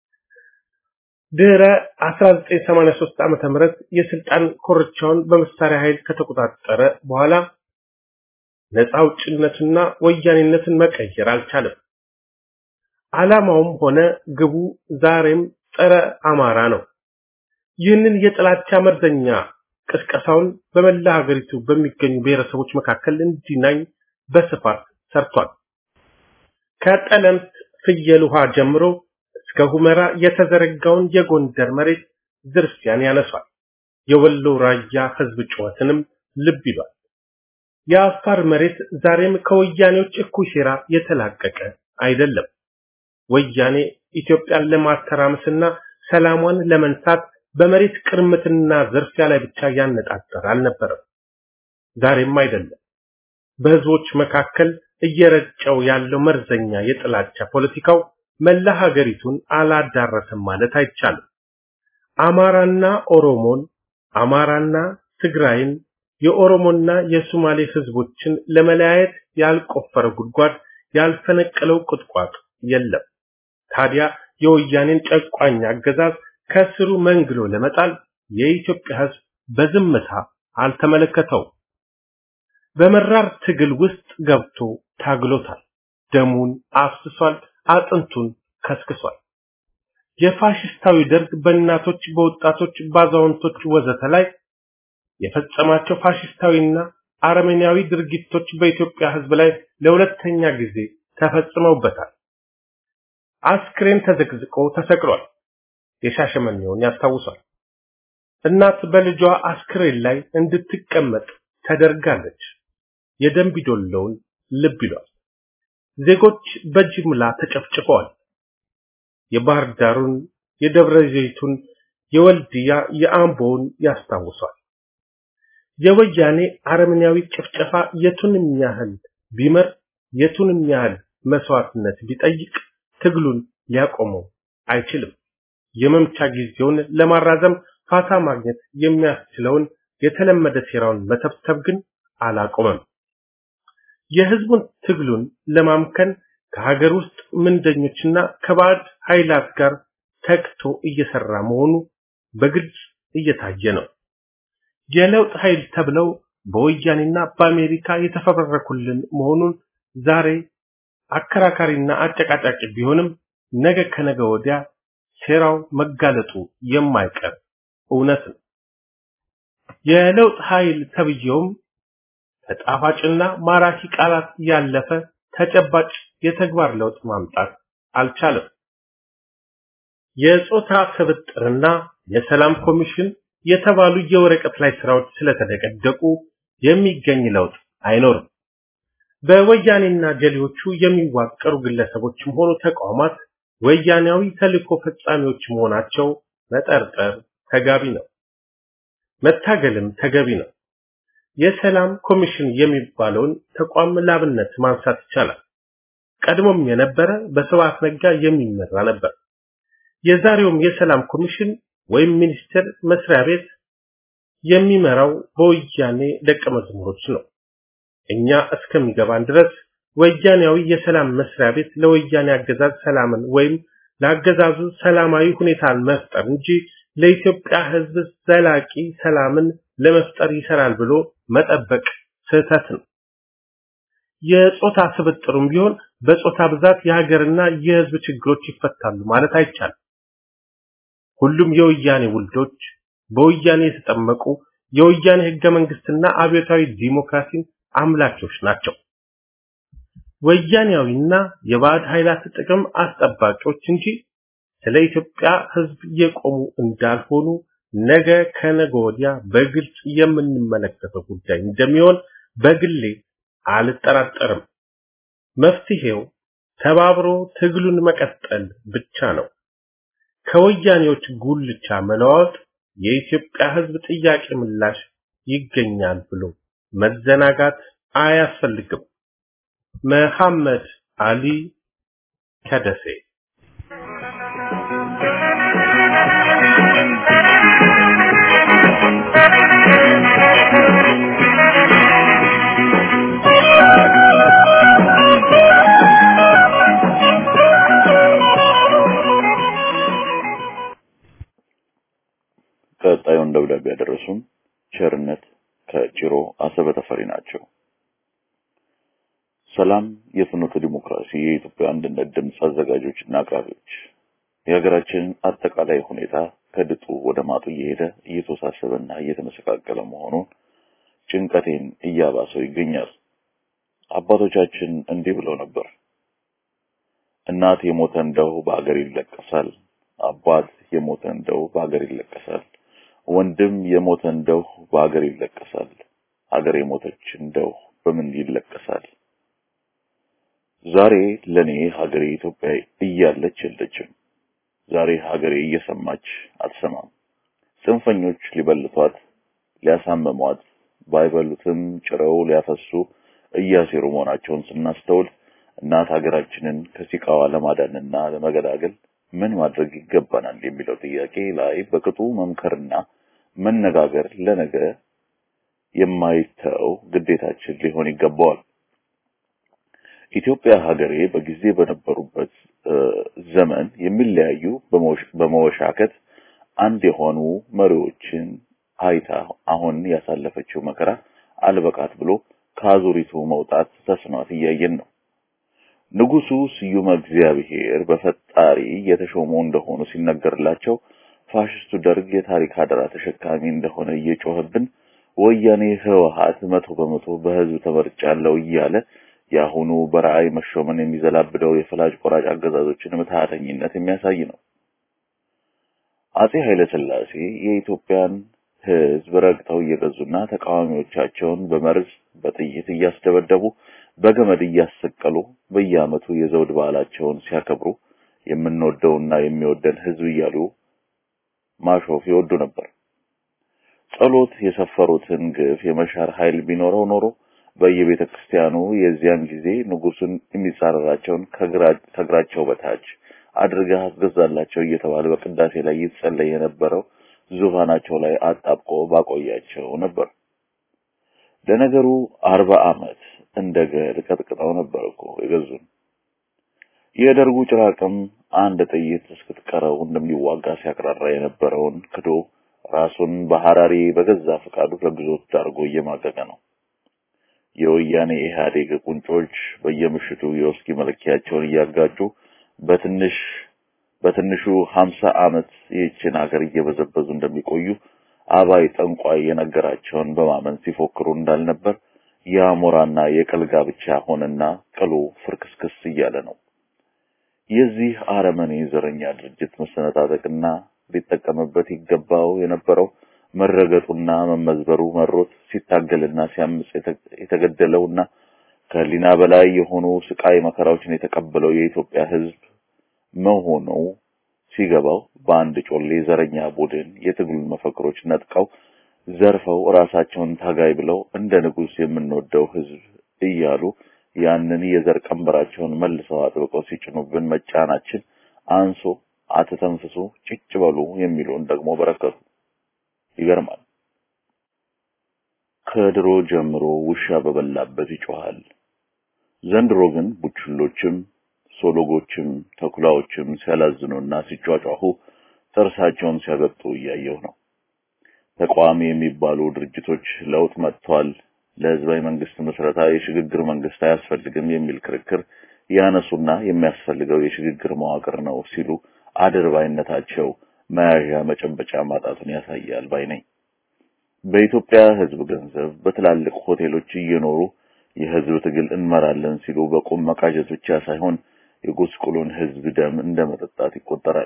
ድህረ 1983 ዓመተ ምህረት የስልጣን ኮርቻውን በመሳሪያ ኃይል ከተቆጣጠረ በኋላ ነፃ አውጭነትና ወያኔነትን መቀየር አልቻለም። ዓላማውም ሆነ ግቡ ዛሬም ጸረ አማራ ነው። ይህንን የጥላቻ መርዘኛ ቅስቀሳውን በመላ ሀገሪቱ በሚገኙ ብሔረሰቦች መካከል እንዲናኝ በስፋት ሰርቷል። ከጠለምት ፍየል ውሃ ጀምሮ እስከ ሁመራ የተዘረጋውን የጎንደር መሬት ዝርፊያን ያነሷል። የወሎ ራያ ህዝብ ጩኸትንም ልብ ይሏል። የአፋር መሬት ዛሬም ከወያኔዎች እኩይ ሴራ የተላቀቀ አይደለም። ወያኔ ኢትዮጵያን ለማተራመስና ሰላሟን ለመንሳት በመሬት ቅርምትና ዝርፊያ ላይ ብቻ ያነጣጠረ አልነበረም። ዛሬም አይደለም። በህዝቦች መካከል እየረጨው ያለው መርዘኛ የጥላቻ ፖለቲካው መላ ሀገሪቱን አላዳረሰም ማለት አይቻልም። አማራና ኦሮሞን፣ አማራና ትግራይን፣ የኦሮሞና የሶማሌ ህዝቦችን ለመለያየት ያልቆፈረ ጉድጓድ ያልፈነቀለው ቁጥቋጥ የለም። ታዲያ የወያኔን ጨቋኝ አገዛዝ ከስሩ መንግሎ ለመጣል የኢትዮጵያ ህዝብ በዝምታ አልተመለከተው። በመራር ትግል ውስጥ ገብቶ ታግሎታል። ደሙን አፍስሷል፣ አጥንቱን ከስክሷል። የፋሽስታዊ ደርግ በእናቶች፣ በወጣቶች፣ ባዛውንቶች ወዘተ ላይ የፈጸማቸው ፋሽስታዊና አረመኔያዊ ድርጊቶች በኢትዮጵያ ሕዝብ ላይ ለሁለተኛ ጊዜ ተፈጽመውበታል። አስክሬን ተዘቅዝቆ ተሰቅሏል። የሻሸመኔውን ያስታውሳል። እናት በልጇ አስክሬን ላይ እንድትቀመጥ ተደርጋለች። የደንቢዶሎውን ልብ ይሏል። ዜጎች በጅምላ ተጨፍጭፈዋል። የባህር ዳሩን፣ የደብረ ዘይቱን፣ የወልድያ፣ የአምቦውን ያስታውሷል። የወያኔ አረመኔያዊ ጭፍጨፋ የቱንም ያህል ቢመር የቱንም ያህል መስዋዕትነት ቢጠይቅ ትግሉን ሊያቆመው አይችልም። የመምቻ ጊዜውን ለማራዘም ፋታ ማግኘት የሚያስችለውን የተለመደ ሴራውን መተብተብ ግን አላቆመም። የህዝቡን ትግሉን ለማምከን ከሀገር ውስጥ ምንደኞችና ከባዕድ ኃይላት ጋር ተግቶ እየሰራ መሆኑ በግልጽ እየታየ ነው። የለውጥ ኃይል ተብለው በወያኔና በአሜሪካ የተፈበረኩልን መሆኑን ዛሬ አከራካሪና አጨቃጫቂ ቢሆንም ነገ ከነገ ወዲያ ሴራው መጋለጡ የማይቀር እውነት ነው። የለውጥ ኃይል ተብየውም ከጣፋጭና ማራኪ ቃላት ያለፈ ተጨባጭ የተግባር ለውጥ ማምጣት አልቻለም። የጾታ ስብጥርና የሰላም ኮሚሽን የተባሉ የወረቀት ላይ ስራዎች ስለተደቀደቁ የሚገኝ ለውጥ አይኖርም። በወያኔና ጀሌዎቹ የሚዋቀሩ ግለሰቦችም ሆኑ ተቋማት ወያኔያዊ ተልእኮ ፈጻሚዎች መሆናቸው መጠርጠር ተጋቢ ነው። መታገልም ተገቢ ነው። የሰላም ኮሚሽን የሚባለውን ተቋም ላብነት ማንሳት ይቻላል። ቀድሞም የነበረ በስብሐት ነጋ የሚመራ ነበር። የዛሬውም የሰላም ኮሚሽን ወይም ሚኒስቴር መስሪያ ቤት የሚመራው በወያኔ ደቀ መዝሙሮች ነው። እኛ እስከሚገባን ድረስ ወያኔያዊ የሰላም መስሪያ ቤት ለወያኔ አገዛዝ ሰላምን ወይም ለአገዛዙ ሰላማዊ ሁኔታን መፍጠር እንጂ ለኢትዮጵያ ሕዝብ ዘላቂ ሰላምን ለመፍጠር ይሰራል ብሎ መጠበቅ ስህተት ነው። የጾታ ስብጥሩም ቢሆን በጾታ ብዛት የሀገርና የሕዝብ ችግሮች ይፈታሉ ማለት አይቻልም። ሁሉም የወያኔ ውልዶች በወያኔ የተጠመቁ የወያኔ ህገ መንግስትና አብዮታዊ ዲሞክራሲን አምላኪዎች ናቸው። ወያኔያዊና የባዕድ ኃይላት ጥቅም አስጠባቂዎች እንጂ ስለ ኢትዮጵያ ህዝብ የቆሙ እንዳልሆኑ ነገ ከነገ ወዲያ በግልጽ የምንመለከተው ጉዳይ እንደሚሆን በግሌ አልጠራጠርም። መፍትሄው ተባብሮ ትግሉን መቀጠል ብቻ ነው። ከወያኔዎች ጉልቻ መለዋወጥ የኢትዮጵያ ህዝብ ጥያቄ ምላሽ ይገኛል ብሎ መዘናጋት አያስፈልግም። መሐመድ አሊ ከደሴ ቀጣዩን ደብዳቤ ያደረሱን ቸርነት ከጭሮ አሰበ ተፈሪ ናቸው። ሰላም የፍኖተ ዲሞክራሲ የኢትዮጵያ አንድነት ድምፅ አዘጋጆችና አቅራቢዎች፣ የሀገራችንን አጠቃላይ ሁኔታ ከድጡ ወደ ማጡ እየሄደ እየተወሳሰበና እየተመሰቃቀለ መሆኑን ጭንቀቴን እያባሰው ይገኛል። አባቶቻችን እንዲህ ብለው ነበር፣ እናት የሞተ እንደው በአገር ይለቀሳል፣ አባት የሞተ እንደው በአገር ይለቀሳል፣ ወንድም የሞተ እንደው በአገር ይለቀሳል፣ ሀገር የሞተች እንደው በምን ይለቀሳል? ዛሬ ለኔ ሀገሬ ኢትዮጵያ እያለች የለችም። ዛሬ ሀገሬ እየሰማች አትሰማም። ጽንፈኞች ሊበልቷት ሊያሳምሟት ባይበሉትም ጭረው ሊያፈሱ እያሴሩ መሆናቸውን ስናስተውል እናት ሀገራችንን ከሲቃዋ ለማዳንና ለመገላገል ምን ማድረግ ይገባናል የሚለው ጥያቄ ላይ በቅጡ መምከርና መነጋገር ለነገ የማይተው ግዴታችን ሊሆን ይገባዋል። ኢትዮጵያ ሀገሬ በጊዜ በነበሩበት ዘመን የሚለያዩ በመወሻከት አንድ የሆኑ መሪዎችን አይታ አሁን ያሳለፈችው መከራ አልበቃት ብሎ ከአዙሪቱ መውጣት ተስኗት እያየን ነው። ንጉሱ ስዩመ እግዚአብሔር በፈጣሪ የተሾሙ እንደሆኑ ሲነገርላቸው ፋሽስቱ ደርግ የታሪክ አደራ ተሸካሚ እንደሆነ እየጮህብን ወያኔ ህወሓት መቶ በመቶ በህዝብ ተመርጫለሁ እያለ የአሁኑ በራዕይ መሾመን የሚዘላብደው የፈላጭ ቆራጭ አገዛዞችን ምትሃተኝነት የሚያሳይ ነው። አጼ ኃይለ ሥላሴ የኢትዮጵያን ህዝብ ረግጠው እየገዙና ተቃዋሚዎቻቸውን በመርዝ በጥይት እያስደበደቡ በገመድ እያሰቀሉ በየዓመቱ የዘውድ በዓላቸውን ሲያከብሩ የምንወደውና የሚወደን ህዝብ እያሉ ማሾፍ ይወዱ ነበር። ጸሎት የሰፈሩትን ግፍ የመሻር ኃይል ቢኖረው ኖሮ በየቤተ ክርስቲያኑ የዚያን ጊዜ ንጉሱን የሚጻረራቸውን ከእግራቸው በታች አድርገህ አስገዛላቸው እየተባለ በቅዳሴ ላይ ይጸለይ የነበረው ዙፋናቸው ላይ አጣብቆ ባቆያቸው ነበር። ለነገሩ አርባ ዓመት እንደ ገል ቀጥቅጠው ነበር እኮ የገዙን። የደርጉ ጭራቅም አንድ ጥይት እስክትቀረው እንደሚዋጋ ሲያቅራራ የነበረውን ክዶ ራሱን በሐራሪ በገዛ ፈቃዱ ለግዞት ዳርጎ እየማቀቀ ነው። የወያኔ ኢህአዴግ ቁንጮች በየምሽቱ የውስኪ መለኪያቸውን እያጋጩ በትንሽ በትንሹ ሀምሳ ዓመት ይህችን ሀገር እየበዘበዙ እንደሚቆዩ አባይ ጠንቋይ የነገራቸውን በማመን ሲፎክሩ እንዳልነበር የአሞራና የቅል ጋብቻ ሆነና ቅሉ ፍርክስክስ እያለ ነው። የዚህ አረመኔ ዘረኛ ድርጅት መሰነጣጠቅና ሊጠቀምበት ይገባው የነበረው መረገጡና መመዝበሩ መሮት ሲታገልና ሲያምጽ የተገደለውና ከህሊና በላይ የሆኑ ስቃይ መከራዎችን የተቀበለው የኢትዮጵያ ሕዝብ መሆኑ ሲገባው በአንድ ጮሌ ዘረኛ ቡድን የትግሉን መፈክሮች ነጥቀው ዘርፈው ራሳቸውን ታጋይ ብለው እንደ ንጉሥ የምንወደው ሕዝብ እያሉ ያንን የዘር ቀንበራቸውን መልሰው አጥብቀው ሲጭኑብን መጫናችን አንሶ አትተንፍሱ፣ ጭጭ በሉ የሚሉን ደግሞ በረከቱ። ይገርማል። ከድሮ ጀምሮ ውሻ በበላበት ይጮሃል። ዘንድሮ ግን ቡችሎችም ሶሎጎችም ተኩላዎችም ሲያላዝኑና ሲጯጯሁ ጥርሳቸውን ሲያገጡ እያየሁ ነው። ተቃዋሚ የሚባሉ ድርጅቶች ለውጥ መጥቷል፣ ለህዝባዊ መንግስት ምስረታ የሽግግር መንግስት አያስፈልግም የሚል ክርክር ያነሱና የሚያስፈልገው የሽግግር መዋቅር ነው ሲሉ አድርባይነታቸው መያዣ መጨበጫ ማጣቱን ያሳያል ባይ ነኝ። በኢትዮጵያ ህዝብ ገንዘብ በትላልቅ ሆቴሎች እየኖሩ የህዝብ ትግል እንመራለን ሲሉ በቁም መቃዠት ብቻ ሳይሆን የጉስቁሉን ህዝብ ደም እንደ መጠጣት ይቆጠራል።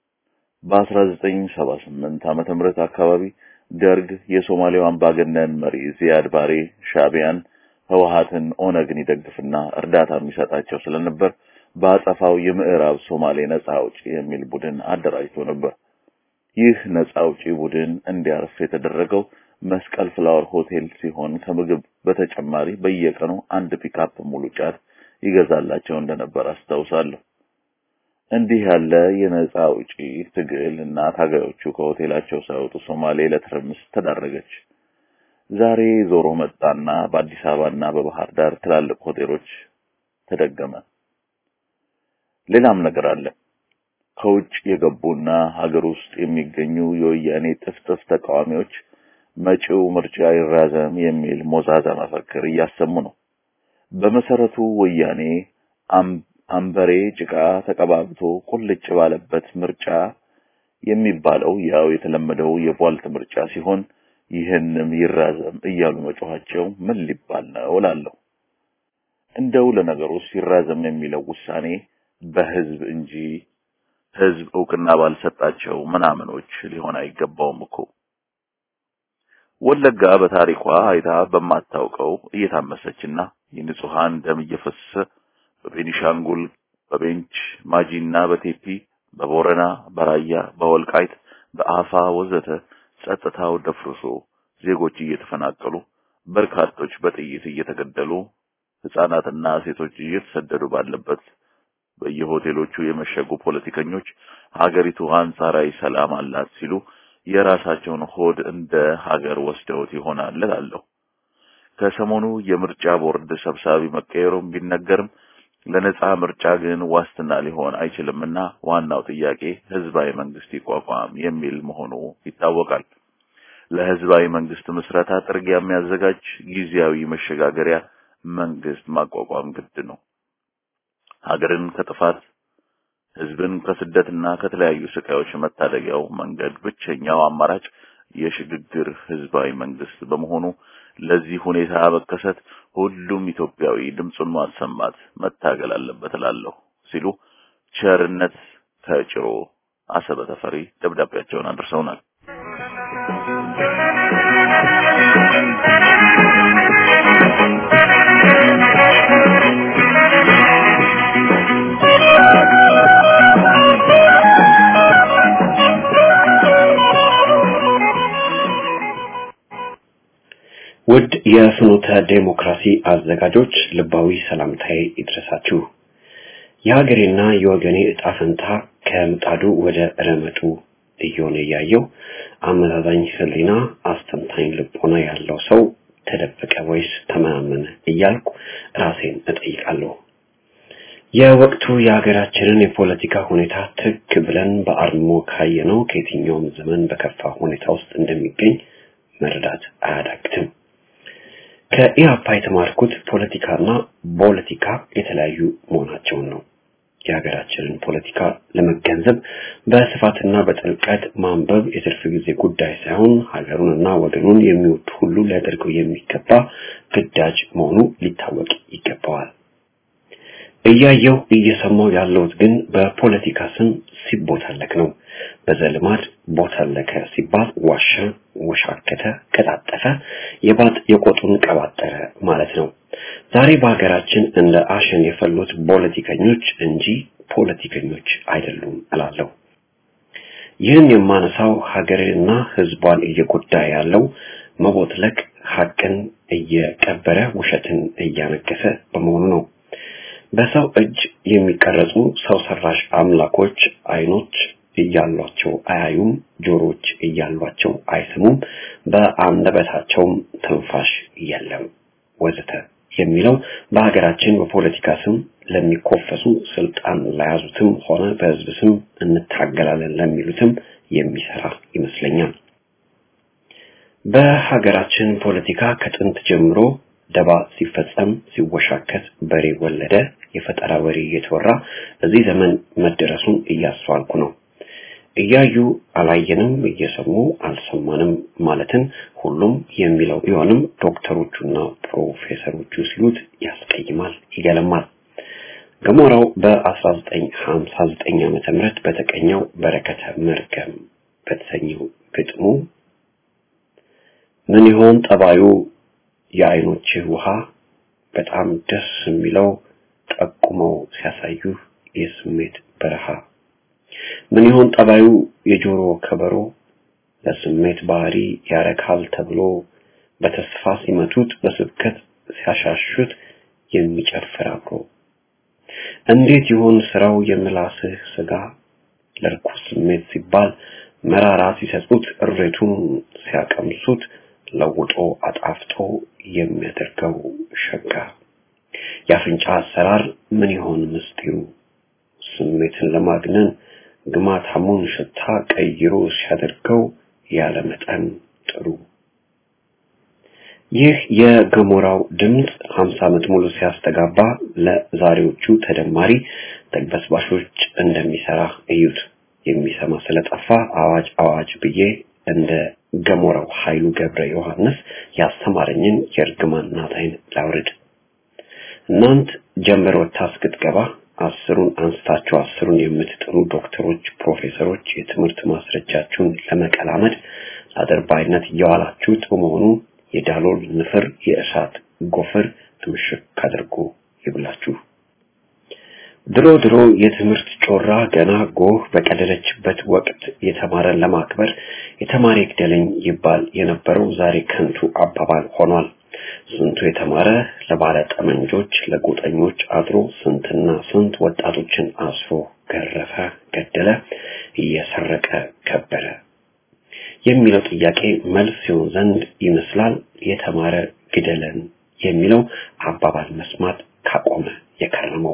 በ1978 ዓመተ ምህረት አካባቢ ደርግ የሶማሌው አምባገነን መሪ ዚያድ ባሬ ሻቢያን፣ ህወሓትን፣ ኦነግን ይደግፍና እርዳታ የሚሰጣቸው ስለነበር በአጸፋው የምዕራብ ሶማሌ ነጻ አውጪ የሚል ቡድን አደራጅቶ ነበር። ይህ ነጻ አውጪ ቡድን እንዲያርፍ የተደረገው መስቀል ፍላወር ሆቴል ሲሆን ከምግብ በተጨማሪ በየቀኑ አንድ ፒካፕ ሙሉ ጫት ይገዛላቸው እንደነበር አስታውሳለሁ። እንዲህ ያለ የነጻ አውጪ ትግል እና ታጋዮቹ ከሆቴላቸው ሳይወጡ ሶማሌ ለትርምስ ተዳረገች። ዛሬ ዞሮ መጣና በአዲስ አበባና በባህር ዳር ትላልቅ ሆቴሎች ተደገመ። ሌላም ነገር አለ። ከውጭ የገቡና ሀገር ውስጥ የሚገኙ የወያኔ ጥፍጥፍ ተቃዋሚዎች መጪው ምርጫ ይራዘም የሚል ሞዛዛ መፈክር እያሰሙ ነው። በመሰረቱ ወያኔ አንበሬ ጭቃ ተቀባብቶ ቁልጭ ባለበት ምርጫ የሚባለው ያው የተለመደው የቧልት ምርጫ ሲሆን ይህንም ይራዘም እያሉ መጮኻቸው ምን ሊባል ነው እላለሁ። እንደው ለነገሩ ሲራዘም የሚለው ውሳኔ በህዝብ እንጂ ህዝብ እውቅና ባልሰጣቸው ምናምኖች ሊሆን አይገባውም እኮ። ወለጋ በታሪኳ አይታ በማታውቀው እየታመሰችና የንጹሃን ደም እየፈሰሰ በቤኒሻንጉል፣ በቤንች ማጂና በቴፒ፣ በቦረና፣ በራያ፣ በወልቃይት፣ በአፋ ወዘተ ጸጥታው ደፍርሶ ዜጎች እየተፈናቀሉ በርካቶች በጥይት እየተገደሉ ህፃናትና ሴቶች እየተሰደዱ ባለበት በየሆቴሎቹ የመሸጉ ፖለቲከኞች ሀገሪቱ አንጻራዊ ሰላም አላት ሲሉ የራሳቸውን ሆድ እንደ ሀገር ወስደውት ይሆናል እላለሁ። ከሰሞኑ የምርጫ ቦርድ ሰብሳቢ መቀየሩም ቢነገርም ለነጻ ምርጫ ግን ዋስትና ሊሆን አይችልምና ዋናው ጥያቄ ህዝባዊ መንግስት ይቋቋም የሚል መሆኑ ይታወቃል። ለህዝባዊ መንግስት ምስረታ ጥርጊያ የሚያዘጋጅ ጊዜያዊ መሸጋገሪያ መንግስት ማቋቋም ግድ ነው። ሀገርን ከጥፋት ህዝብን ከስደትና ከተለያዩ ስቃዮች መታደጊያው መንገድ ብቸኛው አማራጭ የሽግግር ህዝባዊ መንግስት በመሆኑ ለዚህ ሁኔታ መከሰት ሁሉም ኢትዮጵያዊ ድምፁን ማሰማት መታገል አለበት እላለሁ ሲሉ ቸርነት ከጭሮ አሰበ ተፈሪ ደብዳቤያቸውን አድርሰውናል። ውድ የፍኖተ ዴሞክራሲ አዘጋጆች ልባዊ ሰላምታዬ ይድረሳችሁ። የሀገሬና የወገኔ እጣ ፈንታ ከምጣዱ ወደ ረመጡ እየሆነ እያየው አመዛዛኝ ህሊና አስተንታኝ ልቦና ያለው ሰው ተደበቀ ወይስ ተመናመነ እያልኩ ራሴን እጠይቃለሁ። የወቅቱ የሀገራችንን የፖለቲካ ሁኔታ ትክ ብለን በአርሞ ካየነው ከየትኛውም ዘመን በከፋ ሁኔታ ውስጥ እንደሚገኝ መረዳት አያዳግትም። ከኢህአፓ የተማርኩት ፖለቲካና ፖለቲካ የተለያዩ መሆናቸውን ነው። የሀገራችንን ፖለቲካ ለመገንዘብ በስፋትና በጥልቀት ማንበብ የትርፍ ጊዜ ጉዳይ ሳይሆን ሀገሩንና ወገኑን የሚወድ ሁሉ ሊያደርገው የሚገባ ግዳጅ መሆኑ ሊታወቅ ይገባዋል። እያየው እየሰማው ያለሁት ግን በፖለቲካ ስም ሲቦታለክ ነው። በዘልማድ ቦታለከ ሲባል ዋሸ፣ ወሻከተ፣ ቀጣጠፈ፣ የባጥ የቆጡን ቀባጠረ ማለት ነው። ዛሬ በሀገራችን እንደ አሸን የፈሉት ፖለቲከኞች እንጂ ፖለቲከኞች አይደሉም እላለሁ። ይህን የማነሳው ሀገርንና ሕዝቧን እየጎዳ ያለው መቦትለክ ሀቅን እየቀበረ ውሸትን እያነገሰ በመሆኑ ነው። በሰው እጅ የሚቀረጹ ሰው ሰራሽ አምላኮች አይኖች እያሏቸው አያዩም፣ ጆሮች እያሏቸው አይሰሙም፣ በአንደበታቸውም ትንፋሽ የለም ወዘተ የሚለው በሀገራችን በፖለቲካ ስም ለሚኮፈሱ ስልጣን ለያዙትም ሆነ በህዝብ ስም እንታገላለን ለሚሉትም የሚሰራ ይመስለኛል። በሀገራችን ፖለቲካ ከጥንት ጀምሮ ደባ ሲፈጸም ሲወሻከት በሬ ወለደ የፈጠራ ወሬ እየተወራ እዚህ ዘመን መደረሱን እያስተዋልኩ ነው። እያዩ አላየንም፣ እየሰሙ አልሰማንም ማለትን ሁሉም የሚለው ቢሆንም ዶክተሮቹና ፕሮፌሰሮቹ ሲሉት ያስቀይማል፣ ይገለማል። ገሞራው በ1959 ዓመተ ምህረት በተቀኘው በረከተ መርገም በተሰኘው ግጥሙ ምን ይሆን ጠባዩ የአይኖችህ ውሃ በጣም ደስ የሚለው ጠቁመው ሲያሳዩህ የስሜት በረሃ ምን ይሆን ጠባዩ የጆሮ ከበሮ ለስሜት ባህሪ ያረካል ተብሎ በተስፋ ሲመቱት በስብከት ሲያሻሹት የሚጨፍር አብሮ እንዴት ይሆን ስራው የምላስህ ስጋ ለርኩስ ስሜት ሲባል መራራ ሲሰጡት እሬቱን ሲያቀምሱት ለውጦ አጣፍጦ የሚያደርገው ሸጋ የአፍንጫ አሰራር ምን ይሆን ምስጢሩ ስሜትን ለማግነን ግማታሙን ሽታ ቀይሮ ሲያደርገው ያለ መጠን ጥሩ ይህ የገሞራው ድምፅ 50 ዓመት ሙሉ ሲያስተጋባ ለዛሬዎቹ ተደማሪ ተግበስባሾች እንደሚሰራ እዩት። የሚሰማ ስለጠፋ አዋጅ አዋጅ ብዬ እንደ ገሞራው ኃይሉ ገብረ ዮሐንስ ያስተማረኝን የእርግማን ናታይን ላውርድ። እናንት ጀንበር ወጥታ እስክትገባ አስሩን አንስታችሁ አስሩን የምትጥሩ ዶክተሮች፣ ፕሮፌሰሮች የትምህርት ማስረጃችሁን ለመቀላመድ ለአድርባይነት እየዋላችሁት በመሆኑ የዳሎል ንፍር የእሳት ጎፈር ትምሽክ አድርጎ ይብላችሁ። ድሮ ድሮ የትምህርት ጮራ ገና ጎህ በቀደለችበት ወቅት የተማረን ለማክበር የተማረ ይግደለኝ ይባል የነበረው ዛሬ ከንቱ አባባል ሆኗል። ስንቱ የተማረ ለባለ ጠመንጆች ለጎጠኞች አድሮ ስንትና ስንት ወጣቶችን አስሮ ገረፈ፣ ገደለ፣ እየሰረቀ ከበረ የሚለው ጥያቄ መልስ ሲሆን ዘንድ ይመስላል የተማረ ግደለን የሚለው አባባል መስማት ካቆመ የከረመው።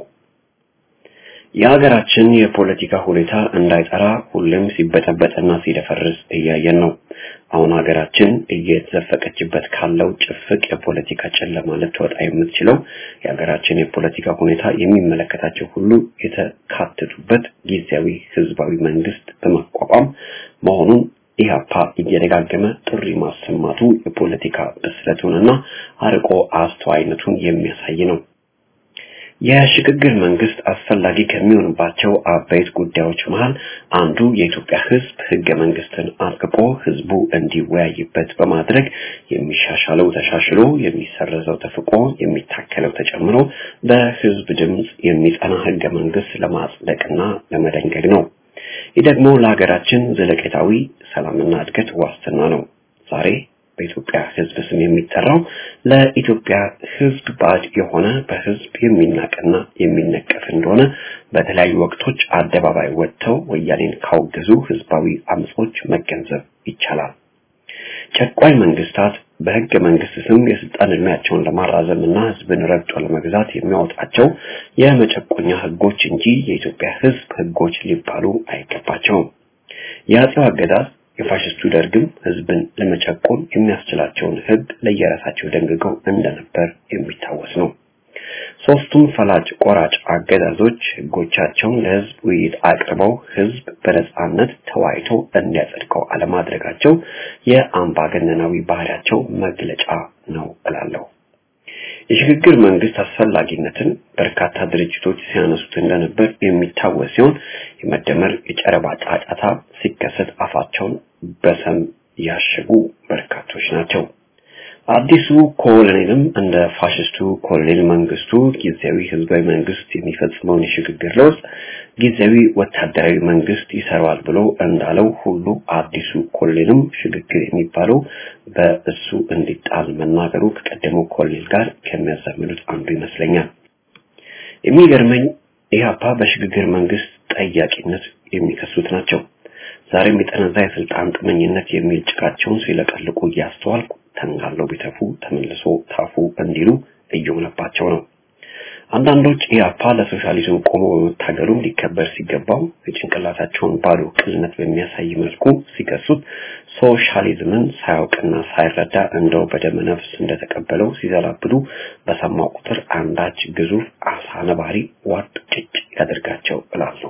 የሀገራችን የፖለቲካ ሁኔታ እንዳይጠራ ሁሌም ሲበጠበጥና ሲደፈርስ እያየን ነው። አሁን ሀገራችን እየተዘፈቀችበት ካለው ጭፍቅ የፖለቲካ ጨለማ ልትወጣ የምትችለው የሀገራችን የፖለቲካ ሁኔታ የሚመለከታቸው ሁሉ የተካተቱበት ጊዜያዊ ህዝባዊ መንግስት በማቋቋም መሆኑን ኢህአፓ እየደጋገመ ጥሪ ማሰማቱ የፖለቲካ ብስለቱንና አርቆ አስተዋይነቱን የሚያሳይ ነው። የሽግግር መንግስት አስፈላጊ ከሚሆንባቸው አበይት ጉዳዮች መሃል አንዱ የኢትዮጵያ ህዝብ ህገ መንግስትን አርቅቆ ህዝቡ እንዲወያይበት በማድረግ የሚሻሻለው ተሻሽሎ የሚሰረዘው ተፍቆ የሚታከለው ተጨምሮ በህዝብ ድምፅ የሚጸና ህገ መንግስት ለማጽደቅና ለመደንገግ ነው። ይህ ደግሞ ለሀገራችን ዘለቄታዊ ሰላምና እድገት ዋስትና ነው። ዛሬ በኢትዮጵያ ህዝብ ስም የሚጠራው ለኢትዮጵያ ህዝብ ባዕድ የሆነ በህዝብ የሚናቅና የሚነቀፍ እንደሆነ በተለያዩ ወቅቶች አደባባይ ወጥተው ወያኔን ካወገዙ ህዝባዊ አመጾች መገንዘብ ይቻላል። ጨቋኝ መንግስታት በህገ መንግስት ስም የስልጣን እድሜያቸውን ለማራዘም እና ህዝብን ረግጦ ለመግዛት የሚያወጣቸው የመጨቆኛ ህጎች እንጂ የኢትዮጵያ ህዝብ ህጎች ሊባሉ አይገባቸውም። የአጼው አገዛዝ የፋሽስቱ ደርግም ህዝብን ለመጨቆን የሚያስችላቸውን ህግ ለየራሳቸው ደንግገው እንደነበር የሚታወስ ነው። ሶስቱም ፈላጭ ቆራጭ አገዛዞች ህጎቻቸውን ለህዝብ ውይይት አቅርበው ህዝብ በነጻነት ተወያይቶ እንዲያጸድቀው አለማድረጋቸው የአምባገነናዊ ባህሪያቸው መግለጫ ነው እላለሁ። የሽግግር መንግስት አስፈላጊነትን በርካታ ድርጅቶች ሲያነሱት እንደነበር የሚታወስ ሲሆን የመደመር የጨረባ ጫጫታ ሲከሰት አፋቸውን በሰም ያሸጉ በርካቶች ናቸው። አዲሱ ኮሎኔልም እንደ ፋሽስቱ ኮሎኔል መንግስቱ ጊዜያዊ ህዝባዊ መንግስት የሚፈጽመውን የሽግግር ለውጥ ጊዜያዊ ወታደራዊ መንግስት ይሰራዋል ብሎ እንዳለው ሁሉ አዲሱ ኮሎኔልም ሽግግር የሚባለው በእሱ እንዲጣል መናገሩ ከቀደመው ኮሎኔል ጋር ከሚያዛምዱት አንዱ ይመስለኛል። የሚገርመኝ ኢህአፓ በሽግግር መንግስት ጠያቂነት የሚከሱት ናቸው። ዛሬም የጠነዛ የስልጣን ጥመኝነት የሚል ጭቃቸውን ሲለቀልቁ እያስተዋልኩ ተንጋለው ቢተፉ ተመልሶ ታፉ እንዲሉ እየሆነባቸው ነው። አንዳንዶች ኢያፓ ለሶሻሊዝም ቆሞ በመታገሉም ሊከበር ሲገባው የጭንቅላታቸውን ባዶ ቅልነት በሚያሳይ መልኩ ሲከሱት ሶሻሊዝምን ሳያውቅና ሳይረዳ እንደው በደመ ነፍስ እንደተቀበለው ሲዘላብዱ በሰማው ቁጥር አንዳች ግዙፍ አሳ ነባሪ ዋጥ ጭጭ ያደርጋቸው እላለሁ።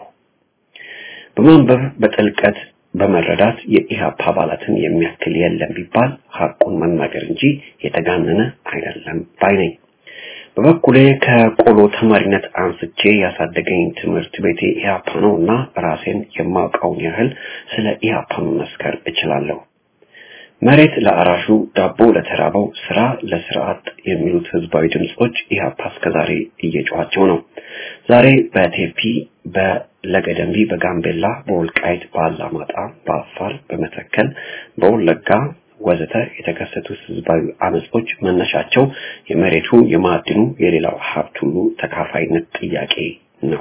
በማንበብ በጥልቀት በመረዳት የኢህአፓ አባላትን የሚያክል የለም ቢባል ሐቁን መናገር እንጂ የተጋነነ አይደለም ባይ ነኝ። በበኩሌ ከቆሎ ተማሪነት አንስቼ ያሳደገኝ ትምህርት ቤቴ ኢህአፓ ነው እና ራሴን የማውቀውን ያህል ስለ ኢህአፓ መመስከር እችላለሁ። መሬት ለአራሹ፣ ዳቦ ለተራበው፣ ስራ ለስርዓት የሚሉት ህዝባዊ ድምጾች ኢህአፓ እስከዛሬ እየጮኋቸው ነው። ዛሬ በቴፒ በለገደምቢ፣ በጋምቤላ፣ በወልቃይት፣ በአላማጣ፣ በአፋር፣ በመተከል፣ በወለጋ ወዘተ የተከሰቱት ህዝባዊ አመጾች መነሻቸው የመሬቱ፣ የማዕድኑ፣ የሌላው ሀብት ሁሉ ተካፋይነት ጥያቄ ነው።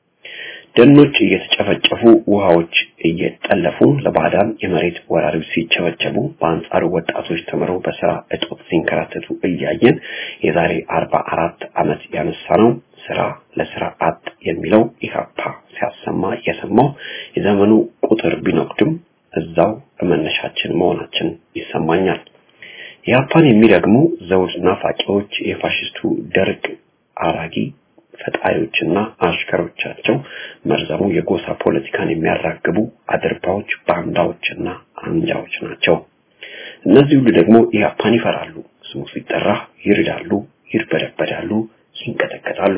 ደኖች እየተጨፈጨፉ ውሃዎች እየጠለፉ ለባዕዳን የመሬት ወራሪዎች ሲቸበቸቡ በአንጻሩ ወጣቶች ተምረው በስራ እጦት ሲንከራተቱ እያየን የዛሬ አርባ አራት ዓመት ያነሳነው ስራ ለስራ አጥ የሚለው ኢህአፓ ሲያሰማ የሰማው የዘመኑ ቁጥር ቢኖቅድም እዛው በመነሻችን መሆናችን ይሰማኛል። ኢህአፓን የሚረግሙ ዘውድ ናፋቂዎች የፋሽስቱ ደርግ አራጊ ፈጣሪዎችና አሽከሮቻቸው መርዘሙ የጎሳ ፖለቲካን የሚያራግቡ አድርባዎች፣ ባንዳዎችና አንጃዎች ናቸው። እነዚህ ሁሉ ደግሞ ኢህአፓን ይፈራሉ። ስሙ ሲጠራ ይርዳሉ፣ ይርበደበዳሉ፣ ይንቀጠቀጣሉ።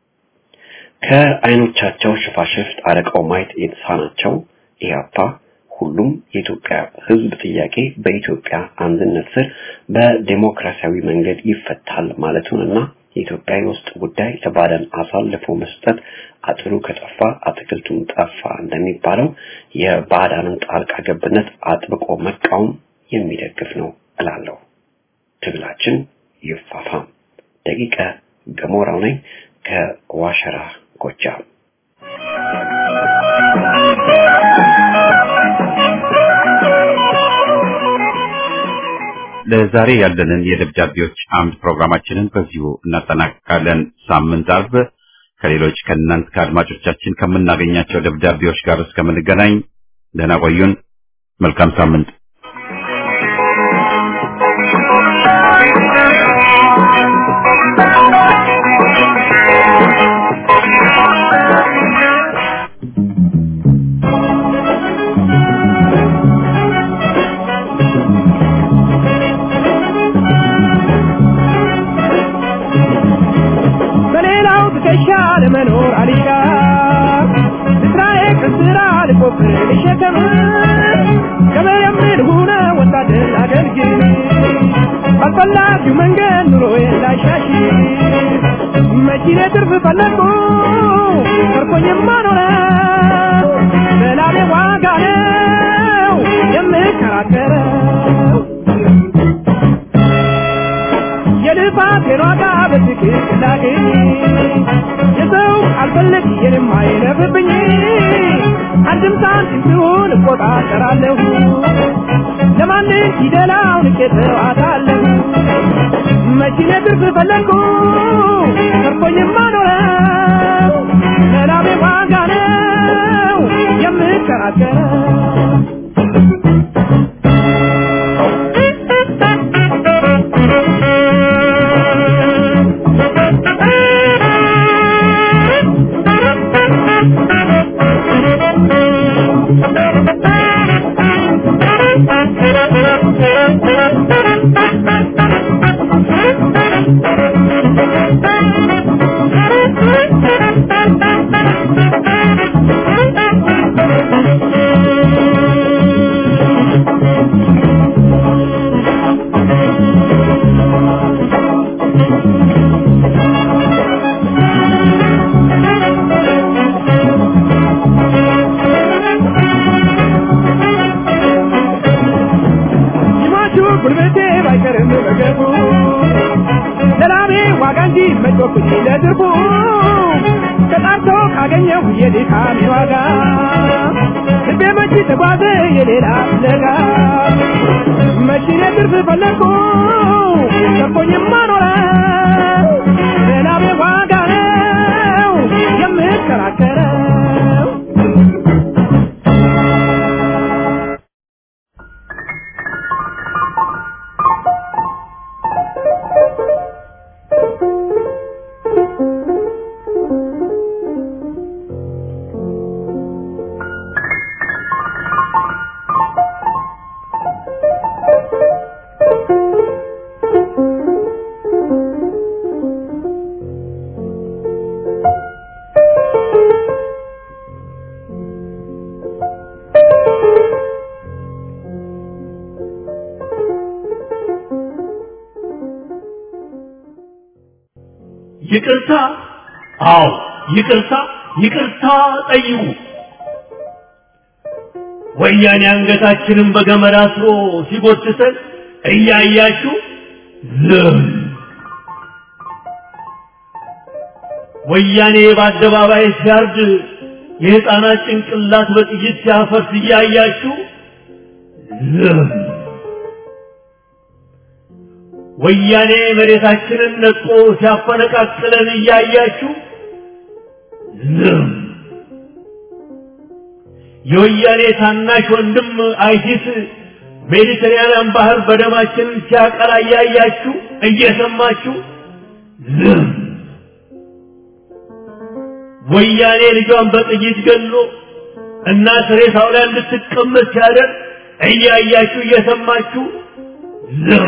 ከአይኖቻቸው ሽፋሽፍት አረቀው ማየት የተሳናቸው ኢህአፓ ሁሉም የኢትዮጵያ ሕዝብ ጥያቄ በኢትዮጵያ አንድነት ስር በዴሞክራሲያዊ መንገድ ይፈታል ማለቱንና የኢትዮጵያ የውስጥ ጉዳይ ለባዕዳን አሳልፎ መስጠት አጥሩ ከጠፋ አትክልቱም ጠፋ እንደሚባለው የባዕዳንን ጣልቃ ገብነት አጥብቆ መቃወም የሚደግፍ ነው እላለሁ። ትግላችን ይፋፋም። ደቂቀ ገሞራው ነኝ ከዋሸራ ጎጃም። ለዛሬ ያለንን የደብዳቤዎች አምድ ፕሮግራማችንን በዚሁ እናጠናቅቃለን። ሳምንት አርብ ከሌሎች ከእናንት ከአድማጮቻችን ከምናገኛቸው ደብዳቤዎች ጋር እስከምንገናኝ ደህና ቆዩን። መልካም ሳምንት። በፈላጊው መንገድ ኑሮዬ እንዳይሻሽ መኪኔ ትርፍ ፈለግኩ ተርፎኝማ ኖረው በላቤ ዋጋ ነው የምከራከረው የልፋቴን ዋጋ በትክክል ላገኝ የሰው አልፈለግ የንም አይለፍብኝ አንድም ሳንቲም ሲሆን እቆጣጠራለሁ ለማንም ፊደላው ንቄ ተዋታለሁ መኪኔ ትርፍ ፈለግኩ ተርፎኝማ ኖረው ለላቤ ዋጋ ነው የምከራከረው ይማቹ ጉልበቴ ባይቀርም በገቡ ለላቤ ዋጋ እንጂ መጮኩኝ ለድርቡ ተጣርቶ ካገኘሁ የድካሜ ዋጋ ልቤ መቼ ተጓዘ የሌላ ፍለጋ መኪኔ ትርፍ ፈለግኩ ተርፎኝማ ኖረ ለላቤ ዋጋ ነው የምከራከረው ይቅርታ አዎ ይቅርታ ይቅርታ ጠይቁ ወያኔ አንገታችንን በገመድ አስሮ ሲጎትተን እያያችሁ ዝም ወያኔ በአደባባይ ሲያርድ የሕፃናት ጭንቅላት በጥይት ሲያፈርስ እያያችሁ ዝም ወያኔ መሬታችንን ነጥቆ ሲያፈነቃቅለን እያያችሁ ዝም የወያኔ ታናሽ ወንድም አይሲስ ሜዲተራኒያን ባህር በደማችን ሲያቀላ እያያችሁ እየሰማችሁ ዝም ወያኔ ልጇን በጥይት ገሎ እናት ሬሳው ላይ እንድትቀመጥ ሲያደርግ እያያችሁ እየሰማችሁ ዝም